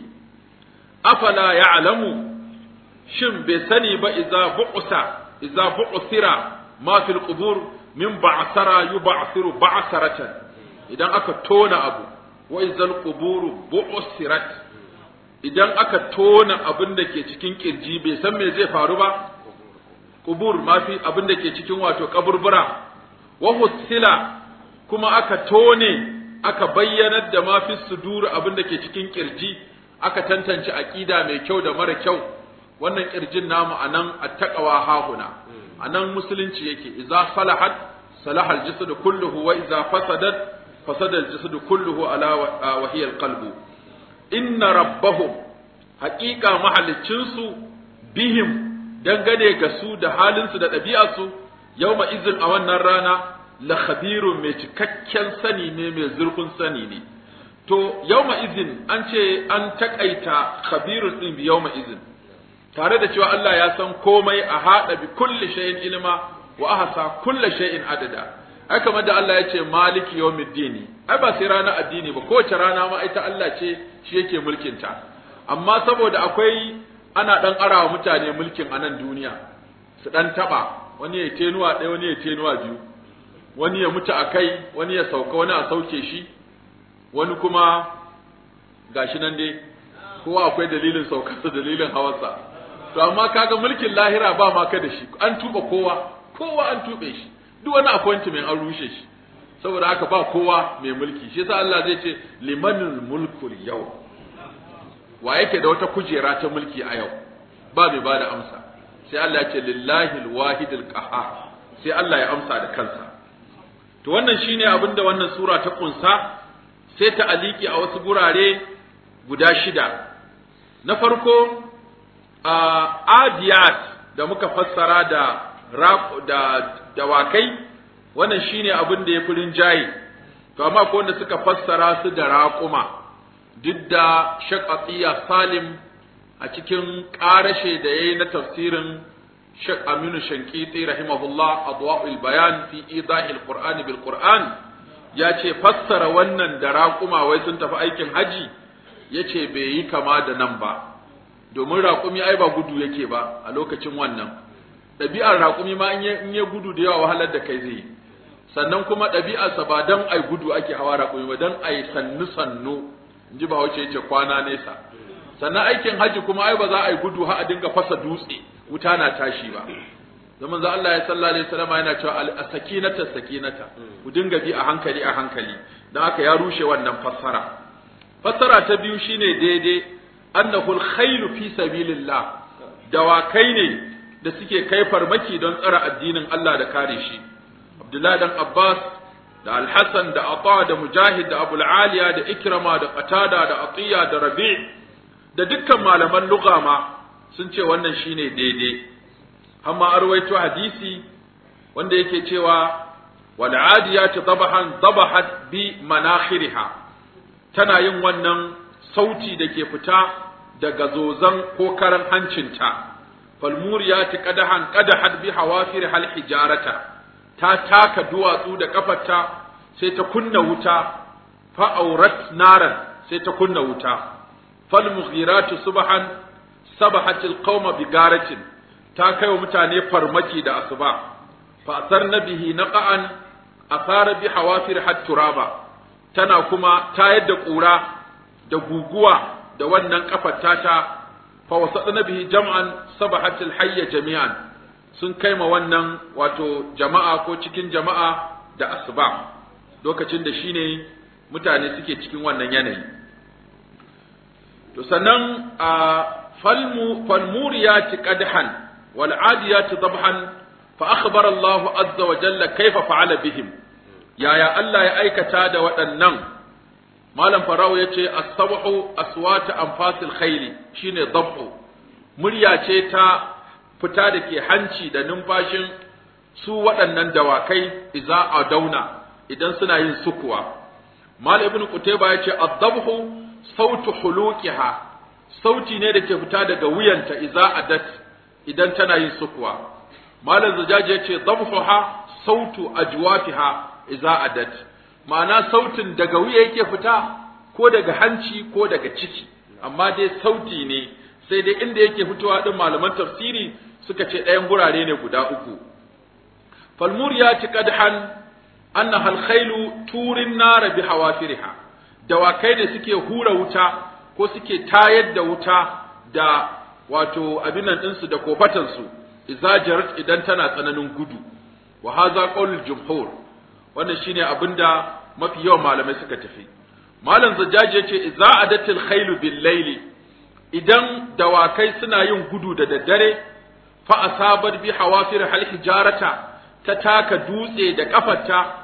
afala ya'lamu shin bai sani ba idza bu'sa idza bu'sira ma fil qubur min ba'sara yub'athiru ba'saratan idan aka tona abu wa idzal quburu bu'sirat idan aka tona abin da ke cikin kirji bai san me zai faru ba kubur mafi abin da ke cikin wato kaburbura wa husila kuma aka tone aka bayyanar da mafi sudur abin da ke cikin kirji aka tantance aqida mai kyau da mara kyau wannan kirjin namu anan attaqwa hahuna anan musulunci yake idza salahat salaha aljasad kulluhu wa idza fasadat fasada al-jasadu kulluhu ala wa hiya al-qalbu inna rabbahum haqiqa mahalicin su bihim dangane ga su da halin su da ɗabi'arsu yawma izin a wannan rana la khabirun mai cikakken sani ne mai zurfin sani ne to yawma izin an ce an takaita khabirun din bi yawma izin tare da cewa Allah ya san komai a hada bi kulli shay'in ilma wa ahsa kulli shay'in adada ai kamar da Allah ya ce maliki yawmiddini ai ba sai rana addini ba kowace rana ma ita Allah ce shi yake mulkin ta amma saboda akwai ana dan arawa mutane mulkin a nan duniya su dan taba wani ya tenuwa ɗaya wani ya tenuwa biyu wani ya mutu a kai wani ya sauka wani a sauke shi wani kuma gashi nan dai kowa akwai dalilin saukarsa dalilin hawarsa to amma kaga mulkin lahira ba ma ka da shi an tuba kowa kowa an tube shi duk wani appointment an rushe shi saboda haka ba kowa mai mulki shi yasa Allah zai ce limanul mulkul yau wa yake da wata kujera ta mulki a yau ba mai bada amsa sai Allah ya ce lillahi alwahidul qahhar sai Allah ya amsa da kansa to wannan shine abin da wannan sura ta kunsa sai ta aliki a wasu gurare guda shida na farko a adiyat da muka fassara da da dawakai wannan shine abin da ya fi rinjaye to amma ko wanda suka fassara su da raƙuma duk da shaqatiya salim a cikin ƙarashe da yayi na tafsirin Sheikh Aminu Shankiti rahimahullah adwa'ul bayan fi idahil Qur'ani bil Qur'an ya ce fassara wannan da raƙuma wai sun tafi aikin haji yace bai yi kama da nan ba domin raƙumi ai ba gudu yake ba a lokacin wannan ɗabi'ar raƙumi ma in ya gudu da yawa wahalar da kai zai sannan kuma ɗabi'arsa ba dan ai gudu ake hawa raƙumi ba dan ai sannu sannu in ji bahaushe yace kwana nesa sannan aikin haji kuma ai ba za a yi gudu har a dinga fasa dutse wuta na tashi ba zaman za Allah ya sallallahu alaihi wasallam yana cewa as-sakinata sakinata ku dinga bi a hankali a hankali dan haka ya rushe wannan fassara fassara ta biyu shine daidai annahu al-khayl fi sabilillah dawakai ne da suke kai farmaki don tsara addinin Allah da kare shi Abdullahi dan Abbas da Al-Hasan da Ata da Mujahid da Abul Aliya da Ikrama da Qatada da Atiya da Rabi' da dukkan malaman lugha ma sun ce wannan shine daidai amma arwaito hadisi wanda yake cewa wal adiyati dabahan dabahat bi manakhiriha tana yin wannan sauti da ke fita daga zozan ko karan hancinta falmuriyati qadahan qadahat bi hawafir hal hijarata ta taka duwatsu da kafarta sai ta kunna wuta fa aurat naran sai ta kunna wuta falmughiratu subhan sabahatil qauma bigaratin ta kai wa mutane farmaki da asuba fa asarna bihi naqan asara bi hawafir hatturaba tana kuma tayar da kura da guguwa da wannan kafar tata fa wasadna bihi jam'an sabahatil hayya jami'an sun kai ma wannan wato jama'a ko cikin jama'a da asuba lokacin da shine mutane suke cikin wannan yanayi to sannan a falmu falmuriyati qadhan wal adiyati dabhan fa akhbara Allah azza wa jalla kaifa fa'ala bihim yaya Allah ya aikata da waɗannan malam farao yace as-sabhu aswat anfasil khayl shine dabhu murya ce ta fita da ke hanci da numfashin su waɗannan dawakai idza adauna idan suna yin sukuwa mal ibn qutayba yace ad-dabhu sautu hulukiha sauti ne da ke fita daga wuyanta iza adat idan tana yin sukuwa malam zujaji ya ce dabhuha sautu ajwafiha iza adat ma'ana sautin daga wuya yake fita ko daga hanci ko daga ciki amma dai sauti ne sai dai inda yake fitowa din malaman tafsiri suka ce ɗayan gurare ne guda uku falmuriyati qadhan annaha alkhailu turin nara bi hawafiriha dawakai ne suke hura wuta ko suke tayar da wuta da wato abin nan ɗinsu da kofatansu idza jarat idan tana tsananin gudu wa hadha qaulul jumhur wannan shine abinda mafi yawan malamai suka tafi malam zajjaji yace idza adatil khailu bil layli idan dawakai suna yin gudu da daddare fa asabat bi hawafir hal hijarata ta taka dutse da kafarta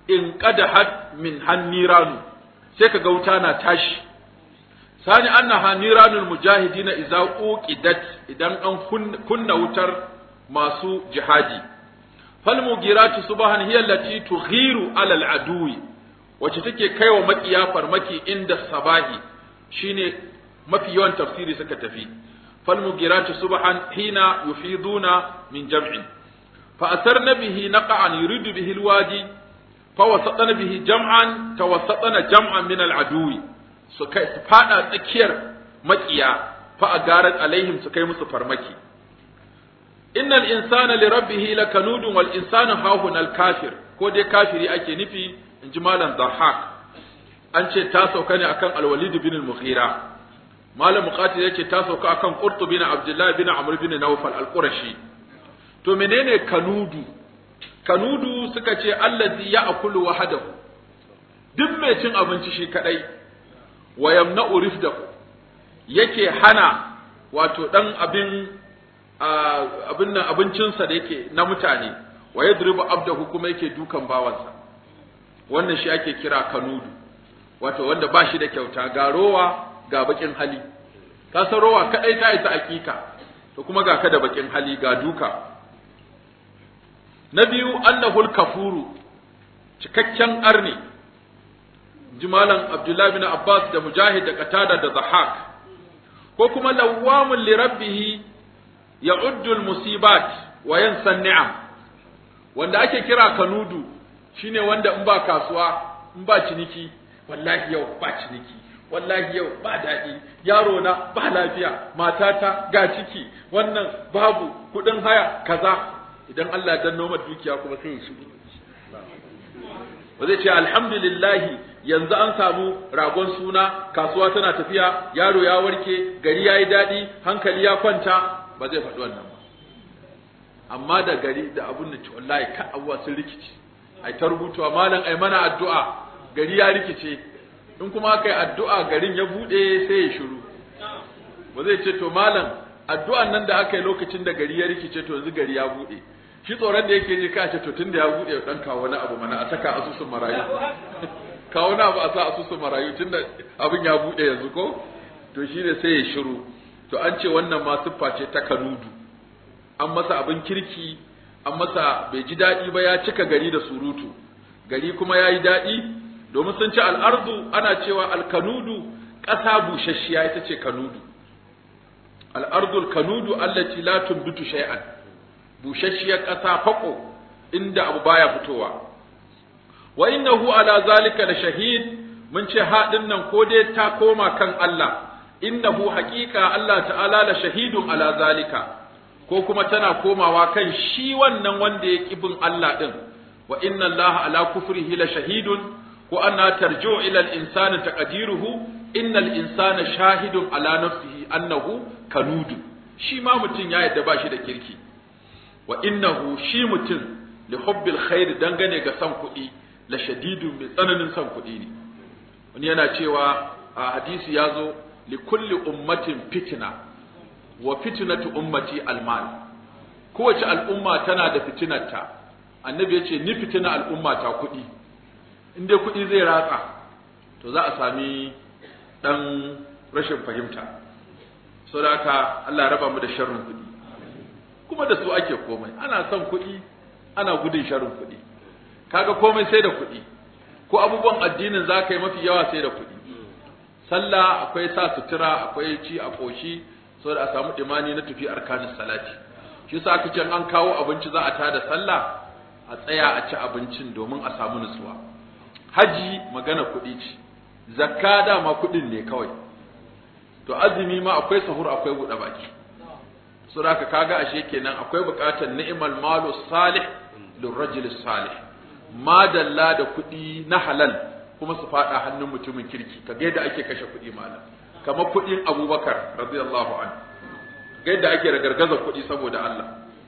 in qadahat min hanniranu sai kaga wuta na tashi sani annaha niranul mujahidina idza uqidat idan an kunna wutar masu jihadi fal mugiratu subhan hiya allati tughiru ala al adui wacce take kaiwa makiya farmaki inda sabahi shine mafi yawan tafsiri suka tafi fal mugiratu subhan hina yufiduna min jam'in fa asarna bihi naqan yuridu bihi al wadi fa wasatna bihi jam'an tawassatna jam'an min al adui su kai su fada tsakiyar makiya fa agarat alaihim su kai musu farmaki innal insana li rabbih lakanudun wal insanu hahun al kafir ko dai kafiri ake nufi in ji malam dhahak an ce ta sauka ne akan al walid bin al mughira malam muqatil yace ta sauka akan qurtu bin abdullah bin amr bin nawfal al qurashi to menene kanudu kanudu suka ce allazi ya'kulu wahdahu duk mai cin abinci shi kadai wa yamna'u rifdahu yake hana wato dan abin abin nan abincinsa da yake na mutane wa yadribu abdahu kuma yake dukan bawansa wannan shi ake kira kanudu wato wanda ba shi da kyauta ga rowa ga bakin hali ka san rowa kadai ta isa hakika to kuma ga ka da bakin hali ga duka na biyu annahul kafuru cikakken arni jimalan Abdullahi bin Abbas da Mujahid da Qatada da Zahak ko kuma lawamun li rabbih ya'uddu al-musibat wa yansa ni'am wanda ake kira kanudu shine wanda in ba kasuwa in ba ciniki wallahi yau ba ciniki wallahi yau ba daɗi yaro na ba lafiya matata ga ciki wannan babu kuɗin haya kaza idan Allah ya danno dukiya kuma sai ya shigo ba zai ce alhamdulillahi yanzu an samu ragon suna kasuwa tana tafiya yaro ya warke gari ya yi daɗi hankali ya kwanta ba zai faɗi wannan ba amma da gari da abun da ci wallahi ka abuwa sun rikici ai ta rubutuwa malam ai mana addu'a gari ya rikice in kuma aka yi addu'a garin ya buɗe sai ya shiru ba zai ce to malam addu'an nan da aka yi lokacin da gari ya rikice to yanzu gari ya buɗe shi tsoron da yake ji ka ce to tunda ya buɗe dan kawo wani abu mana a saka asusun marayu kawo na ba a sa asusun marayu tunda abin ya buɗe yanzu ko to shi ne sai ya shiru to an ce wannan ma siffa ce ta kanudu an masa abin kirki an masa bai ji daɗi ba ya cika gari da surutu gari kuma ya yi daɗi domin sun ce al'ardu ana cewa alkanudu ƙasa busasshiya ita ce kanudu al'ardul kanudu allati la tumbitu shay'an busasshiyar ƙasa fako inda abu baya fitowa wa innahu ala zalika la shahid mun ce haɗin nan ko dai ta koma kan Allah innahu haƙiƙa Allah ta'ala la shahidun ala zalika ko kuma tana komawa kan shi wannan wanda ya bin Allah din wa inna Allah ala kufrihi la shahidun ko anna tarji'u ila al-insani taqdiruhu innal insana shahidun ala nafsihi annahu kanudu shi ma mutum ya yadda ba shi da kirki wa innahu shi mutum li hubbil khair dangane ga san kuɗi la shadidun mai tsananin san kuɗi ne wani yana cewa a hadisi ya zo li kulli ummatin fitna wa fitnatu ummati almal kowace al'umma tana da fitinarta annabi ya ce ni fitina al'umma ta kuɗi in dai kuɗi zai ratsa to za a sami ɗan rashin fahimta saboda haka Allah ya raba mu da sharrin kuɗi kuma da su ake komai ana son kuɗi ana gudun sharrin kuɗi kaga komai sai da kuɗi ko abubuwan addinin za ka yi mafi yawa sai da kuɗi sallah akwai sa sutura akwai ci a ƙoshi saboda a samu imani na tafi arkanin salati shi yasa aka ce an kawo abinci za a tada sallah a tsaya a ci abincin domin a samu nutsuwa haji magana kuɗi ce zakka dama kuɗin ne kawai to azumi ma akwai sahur akwai buɗe baki so da kaga ashe kenan akwai buƙatar ni'mal malu salih lirrajul salih madalla da kuɗi na halal kuma su faɗa hannun mutumin kirki ka ga yadda ake kashe kuɗi malam kamar kuɗin abubakar radiyallahu anhu ga yadda ake ragargaza kuɗi saboda Allah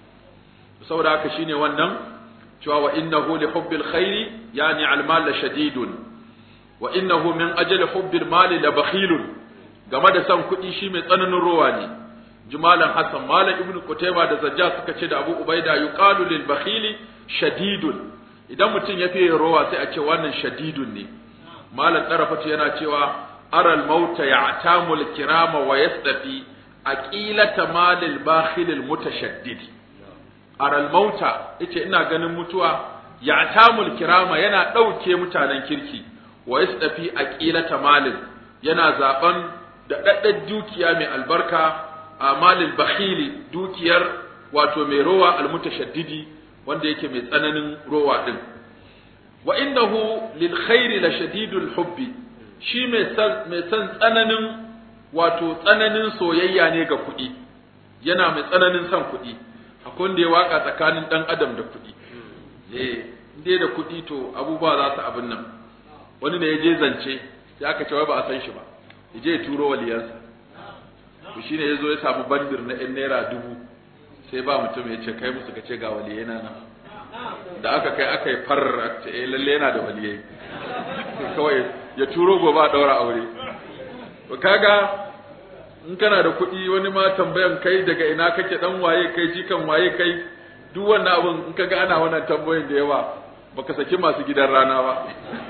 saboda haka shine wannan cewa wa innahu li hubbil khairi yani al mal la shadidun wa innahu min ajli hubbil mali la bakhilun game da san kuɗi shi mai tsananin rowa ne jumalan hasan malam ibnu qutayba da zajja suka ce da abu ubaida yuqalu lil bakhili shadidun idan mutum ya fiye rowa sai a ce wannan shadidun ne malam ɗarafatu yana cewa aral mauta ya'tamul kirama wa yasdafi aqilata malil bakhilil mutashaddidi aral mauta yace ina ganin mutuwa ya'tamul kirama yana ɗauke mutanen kirki wa yasdafi aqilata malil yana zaben da daddan dukiya mai albarka a malil bakhili dukiyar wato mai rowa almutashaddidi wanda yake mai tsananin rowa din wa innahu lil khairi la shadidul hubbi shi mai san mai san tsananin wato tsananin soyayya ne ga kuɗi yana mai tsananin son kuɗi akwai wanda ya waka tsakanin dan adam da kuɗi eh dai da kuɗi to abubuwa za su abin nan wani ne ya je zance sai aka ce wai ba a san shi ba ya je ya turo waliyansa to shine ya zo ya samu bandir na yan naira dubu sai ba mutum ya ce kai musu ka ce ga waliyai na nan da aka kai aka yi farar ce eh lalle yana da waliyai kawai ya turo gobe a daura aure to kaga in kana da kuɗi wani ma tambayan kai daga ina kake dan waye kai jikan waye kai duk wannan abun in kaga ana wannan tambayoyin da yawa baka saki masu gidan rana ba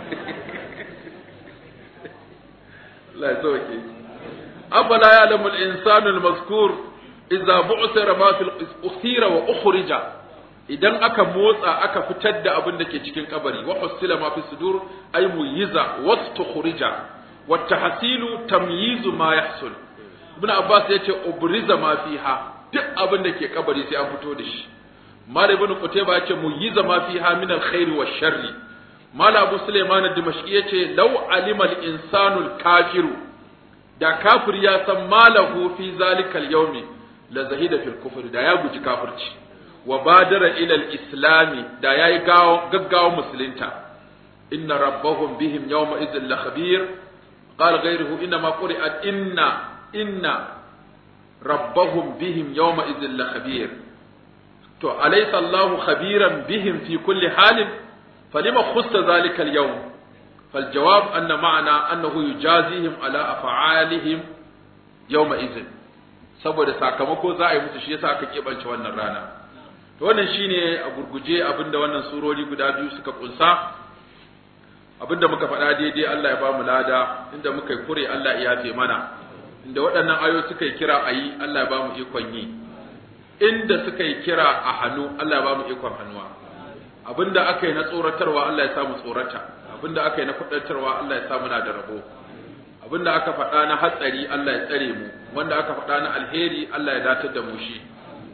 Allah ya sauke afala ya'lamu al-insanu al-mazkur idza bu'thira ma fil ukhira wa ukhrija idan aka motsa aka fitar da abin da ke cikin kabari wa husila ma fi sudur ay muyiza wastukhrija wa tahsilu tamyizu ma yahsul ibn abbas yace ubriza ma fiha duk abin da ke kabari sai an fito da shi mal ibn qutayba yace muyiza ma fiha min alkhair wa sharri mal abu sulaiman ad-dimashqi yace law alima al-insanu al-kafiru da kafir ya san malahu fi zalika al-yawmi la zahida fil kufr da ya guji kafirci wa badara ila al-islami da yayi gaggawa musulunta inna rabbahum bihim yawma idhil la khabir qala ghayruhu inna ma quri'at inna inna rabbahum bihim yawma idhil la khabir to alaysa Allahu khabiran bihim fi kulli halin falima khussa zalika al-yawm فالجواب أن معنى أنه يجازيهم على أفعالهم يومئذ saboda sakamako za a yi musu shi yasa aka kebance wannan rana to wannan shine a gurguje abinda wannan surori guda biyu suka kunsa abinda muka faɗa daidai Allah ya ba mu lada inda muka yi kure Allah ya yafe mana inda waɗannan ayo suka yi kira a yi Allah ya ba mu ikon yi inda suka yi kira a hannu Allah ya ba mu ikon hannuwa abinda aka yi na tsoratarwa Allah ya sa mu tsorata abinda aka yi na kudantarwa Allah ya sa muna da rabo abinda aka faɗa na hatsari Allah ya tsare mu wanda aka faɗa na alheri Allah ya datar da mu shi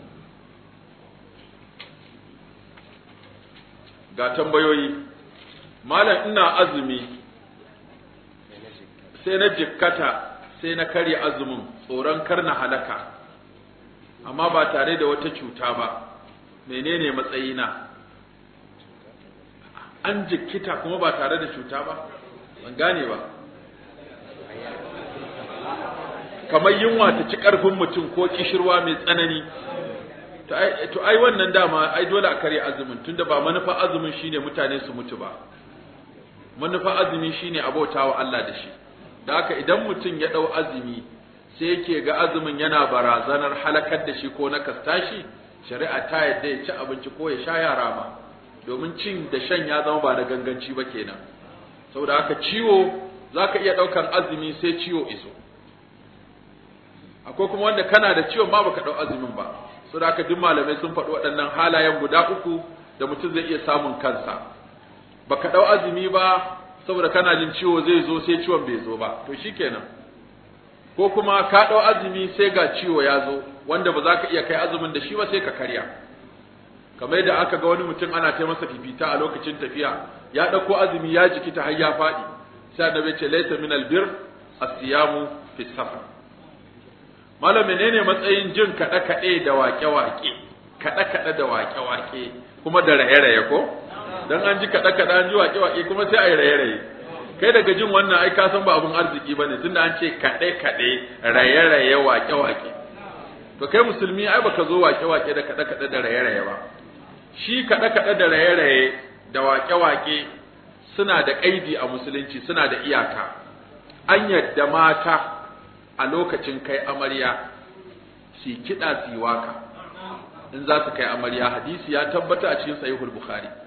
ga tambayoyi malam ina azumi sai na jikkata sai na karya azumin tsoron kar na halaka amma ba tare da wata cuta ba menene matsayina an jikkita kuma ba tare da cuta ba ban gane ba kamar yunwa ta ci ƙarfin mutum ko kishirwa mai tsanani to ai wannan dama ai dole a karya azumin tunda ba manufa azumin shine mutane su mutu ba manufa azumi shine abautawa Allah da shi da haka idan mutum ya dau azumi sai yake ga azumin yana barazanar halakar da shi ko na kastashi shari'a ta yadda ya ci abinci ko ya sha yara ba domin cin da shan ya zama ba da ganganci ba kenan saboda haka ciwo zaka iya daukan azumi sai ciwo iso akwai kuma wanda kana da ciwon ma baka dau azumin ba saboda haka duk malamai sun faɗi waɗannan halayen guda uku da mutum zai iya samun kansa baka dau azumi ba saboda kana jin ciwo zai zo sai ciwon bai zo ba to shikenan ko kuma ka dau azumi sai ga ciwo ya zo wanda ba za ka iya kai azumin da shi ba sai ka karya kamar yadda aka ga wani mutum ana ta masa fifita a lokacin tafiya ya ɗauko azumi ya jiki ta har ya faɗi sai annabi ce laysa min albir as-siyamu fi safar malam menene matsayin jin kaɗe kaɗe da waƙe waƙe kaɗe kaɗe da waƙe waƙe kuma da raye raye ko dan an ji kaɗe kaɗe an ji waƙe waƙe kuma sai a yi raye raye kai daga jin wannan ai ka san ba abun arziki bane tunda an ce kaɗe kaɗe raye raye waƙe waƙe to kai musulmi ai baka zo waƙe waƙe da kaɗe kaɗe da raye raye ba shi kaɗe-kaɗe da raye-raye da waƙe-waƙe suna da ƙaidi a musulunci suna da iyaka an yadda mata a lokacin kai amarya su kiɗa su yi waka in za su kai amarya hadisi ya tabbata a cikin sahihul bukhari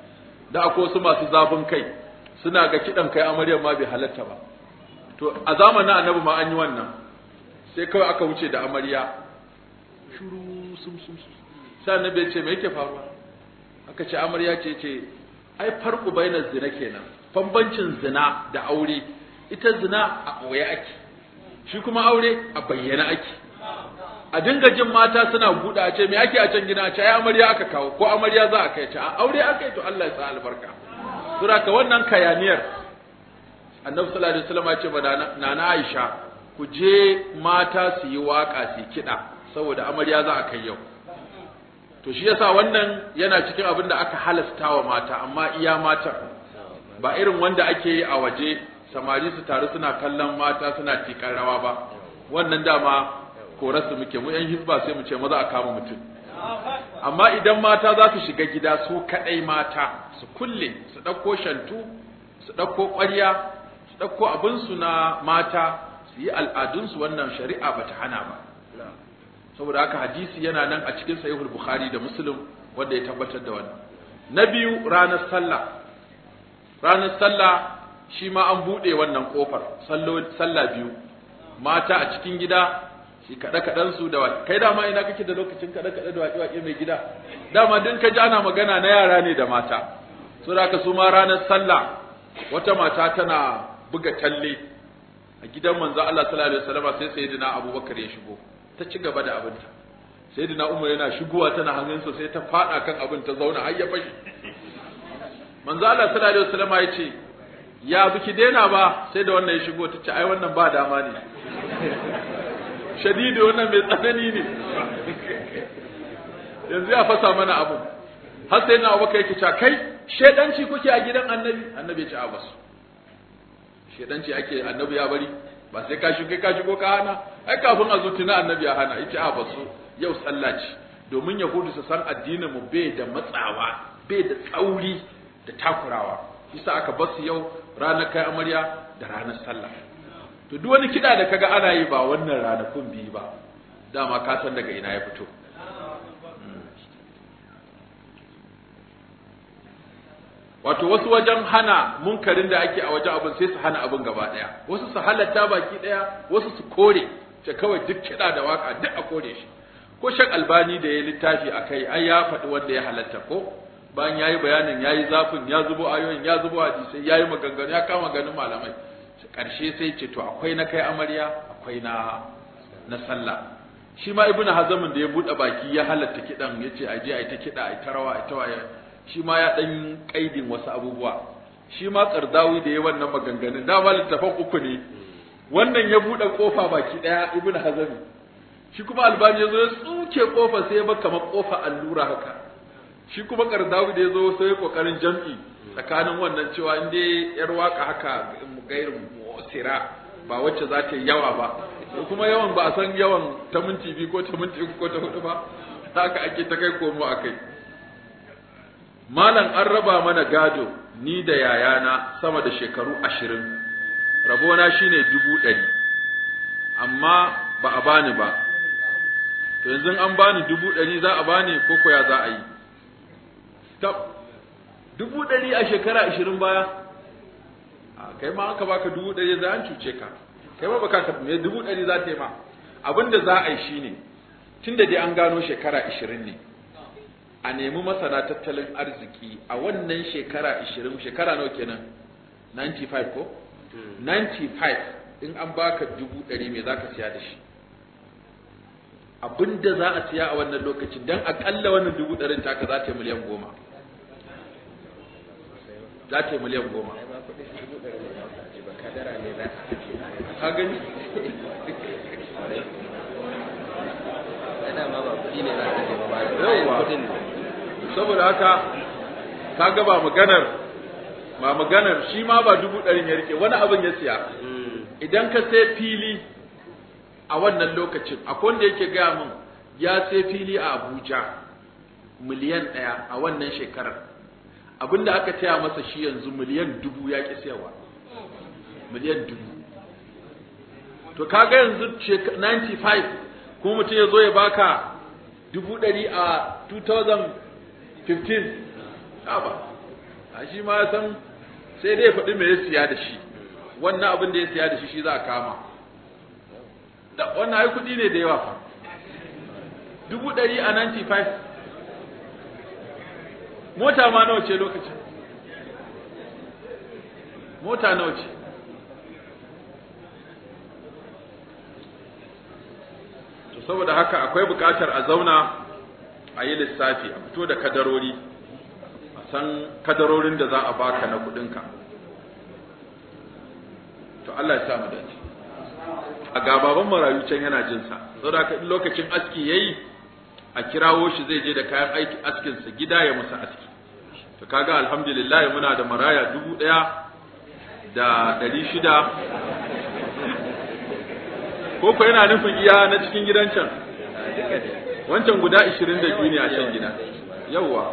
da akwai wasu masu zafin kai suna ga kiɗan kai amaryar ma bai halatta ba to a zamanin annabi ma an yi wannan sai kawai aka wuce da amarya shuru sum sum sum sai annabi ya ce me yake faruwa aka ce amarya ce ce ai farko bainar zina kenan bambancin zina da aure ita zina a ɓoye ake shi kuma aure a bayyana ake a dinga jin mata suna buɗa a ce me ake a can gina a ce ai amarya aka kawo ko amarya za a kai ce a aure aka yi to Allah ya sa albarka sura ka wannan kayaniyar annabi sallallahu alaihi wasallam ya ce ba nana Aisha ku je mata su yi waka su kiɗa saboda amarya za a kai yau to shi yasa wannan yana cikin abin da aka halasta wa mata amma iya matan ba irin wanda ake yi a waje samari su taru suna kallon mata suna tikar rawa ba wannan dama korarsu muke mu yan hizba sai mu ce maza a kama mutum amma idan mata za su shiga gida su kadai mata su kulle su ɗauko shantu su ɗauko ƙwarya su ɗauko abinsu na mata su yi al'adunsu wannan shari'a ba ta hana ba saboda haka hadisi yana nan a cikin sahihul bukhari da muslim wanda ya tabbatar da wannan na biyu ranar sallah ranar sallah shi ma an buɗe wannan ƙofar sallah biyu mata a cikin gida shi kaɗe kaɗen su da waƙe kai dama ina kake da lokacin kaɗe kaɗe da waƙe waƙe mai gida dama din ka ji ana magana na yara ne da mata so da su ma ranar sallah wata mata tana buga talle a gidan manzo Allah sallallahu alaihi wasallam sai sayyidina Abubakar ya shigo ta ci gaba da abinta sayyidina Umar yana shigowa tana hannunsa sai ta fada kan abin ta zauna har ya fashi manzo Allah sallallahu alaihi wasallam ya ce ya biki daina ba sai da wannan ya shigo ta ce ai wannan ba dama ne shadidu wannan mai tsanani ne yanzu ya fasa mana abu har sai na abubakar yake cewa kai shedanci kuke a gidan annabi annabi ya ce a basu shedanci ake annabi ya bari ba sai ka shigo ka shigo ka hana ai kafin a zuci na annabi ya hana yace a basu yau sallah ce domin yahudu su san addinin mu bai da matsawa bai da tsauri da takurawa yasa aka basu yau ranar kai amarya da ranar sallah to duk wani kida da kaga ana yi ba wannan ranakun biyu ba dama ka san daga ina ya fito wato wasu wajen hana munkarin da ake a wajen abin sai su hana abin gaba daya wasu su halatta baki daya wasu su kore ce kawai duk kiɗa da waka duk a kore shi ko shek albani da ya littafi a kai ai ya faɗi wanda ya halatta ko bayan yayi bayanin yayi zafin ya zubo ayoyin ya zubo hadisai yayi maganganu ya kama ganin malamai karshe sai ce to akwai na kai amarya akwai na na sallah shi ma ibnu hazamin da ya bude baki ya halatta kidan yace aje ai ta kida ai ta rawa ai ta waye shi ma ya dan kaidin wasu abubuwa shi ma qardawi da ya wannan maganganun da ma littafan uku ne wannan ya bude kofa baki daya ibnu hazami shi kuma albani yazo ya tsuke kofa sai ya bar kamar kofa allura haka shi kuma qardawi da yazo sai kokarin jam'i tsakanin wannan cewa in dai yar waka haka gairin mu'sira ba wacce za ta yi yawa ba kuma yawan ba a san yawan ta minti biyu ko ta minti uku ko ta hudu ba haka ake ta kai komo a kai malam an raba mana gado ni da yayana sama da shekaru ashirin rabona shine dubu ɗari amma ba a bani ba to yanzu an bani dubu ɗari za a bani ko koya za a yi tab dubu ɗari a shekara ashirin baya a kai ma aka baka dubu ɗari za an cuce ka kai ma baka ka me dubu ɗari za ta yi ma abin da za a yi shine tun da dai an gano shekara ashirin ne a nemi masana tattalin arziki a wannan shekara ashirin shekara nawa kenan 95 ko 95 in an baka dubu ɗari me za ka siya da shi abin da za a siya a wannan lokacin don aƙalla wannan dubu ɗarin taka za ta yi miliyan goma za ta yi miliyan goma ka gani yauwa saboda haka ka ga ba maganar ba maganar shi ma ba dubu ɗarin ya rike wani abin ya siya idan ka sai fili a wannan lokacin akwai wanda yake gaya min ya sai fili a abuja miliyan ɗaya a wannan shekarar abinda aka taya masa shi yanzu miliyan dubu ya ƙi siyarwa miliyan dubu to kaga yanzu 95 kuma mutum ya zo ya baka dubu ɗari a 2015 ba a shi ma san sai dai ya faɗi me ya siya da shi wannan abin da ya siya da shi shi za a kama da wannan ai kuɗi ne da yawa fa dubu ɗari a 95 mota ma nawa ce lokacin mota nawa ce to saboda haka akwai buƙatar a zauna a yi lissafi a fito da kadarori a san kadarorin da za a baka na kuɗinka to Allah ya sa mu dace a gababan marayu can yana jinsa saboda haka in lokacin aski yayi a kirawo shi zai je da kayan aiki askinsa gida ya musa aski to kaga alhamdulillah muna da maraya dubu ɗaya da ɗari shida ko ko yana nufin iya na cikin gidan can wancan guda ishirin da biyu ne a can gida yawwa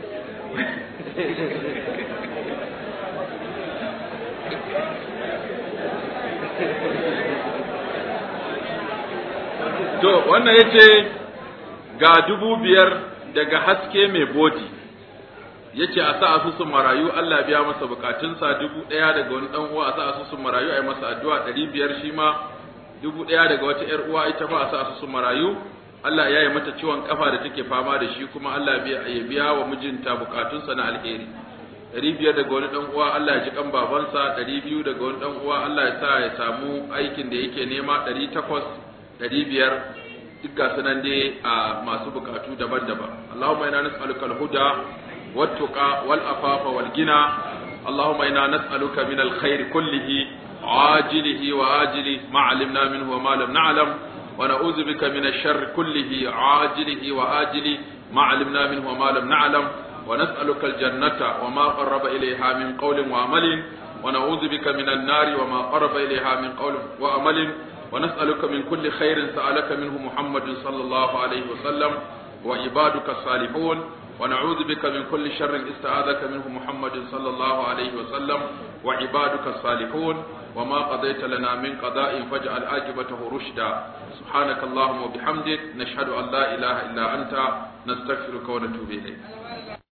to wannan yace ga dubu biyar daga haske mai bodi yace a sa asusun marayu Allah biya masa bukatunsa dubu ɗaya daga wani ɗan uwa a sa asusun marayu a yi masa addu'a ɗari biyar shi ma dubu ɗaya daga wata ‘yar uwa ita ma a sa asusun marayu Allah ya yi mata ciwon kafa da take fama da shi kuma Allah ya biya wa mijinta bukatunsa na alheri ɗari biyar daga wani ɗan uwa Allah ya ji kan babansa ɗari biyu daga wani ɗan uwa Allah ya sa ya samu aikin da yake nema ɗari takwas ɗari biyar duk ga sunan dai a masu bukatu daban-daban Allahumma ina nas'aluka al-huda wat-tuqa wal-afafa wal-gina Allahumma ina nas'aluka min al-khair kullihi ajilihi wa ajilihi ma 'alimna minhu wa ma lam na'lam wa na'udhu bika min ash-sharri kullihi ajilihi wa ajilihi ma 'alimna minhu wa ma lam na'lam wa nas'aluka al-jannata wa ma qarraba ilayha min qawlin wa amalin wa na'udhu bika min an-nari wa ma qarraba ilayha min qawlin wa amalin ونسألك من كل خير سألك منه محمد صلى الله عليه وسلم وعبادك الصالحون ونعوذ بك من كل شر استعاذك منه محمد صلى الله عليه وسلم وعبادك الصالحون وما قضيت لنا من قضاء فاجعل عاقبته رشدا سبحانك اللهم وبحمدك نشهد أن لا إله إلا أنت نستغفرك ونتوب إليك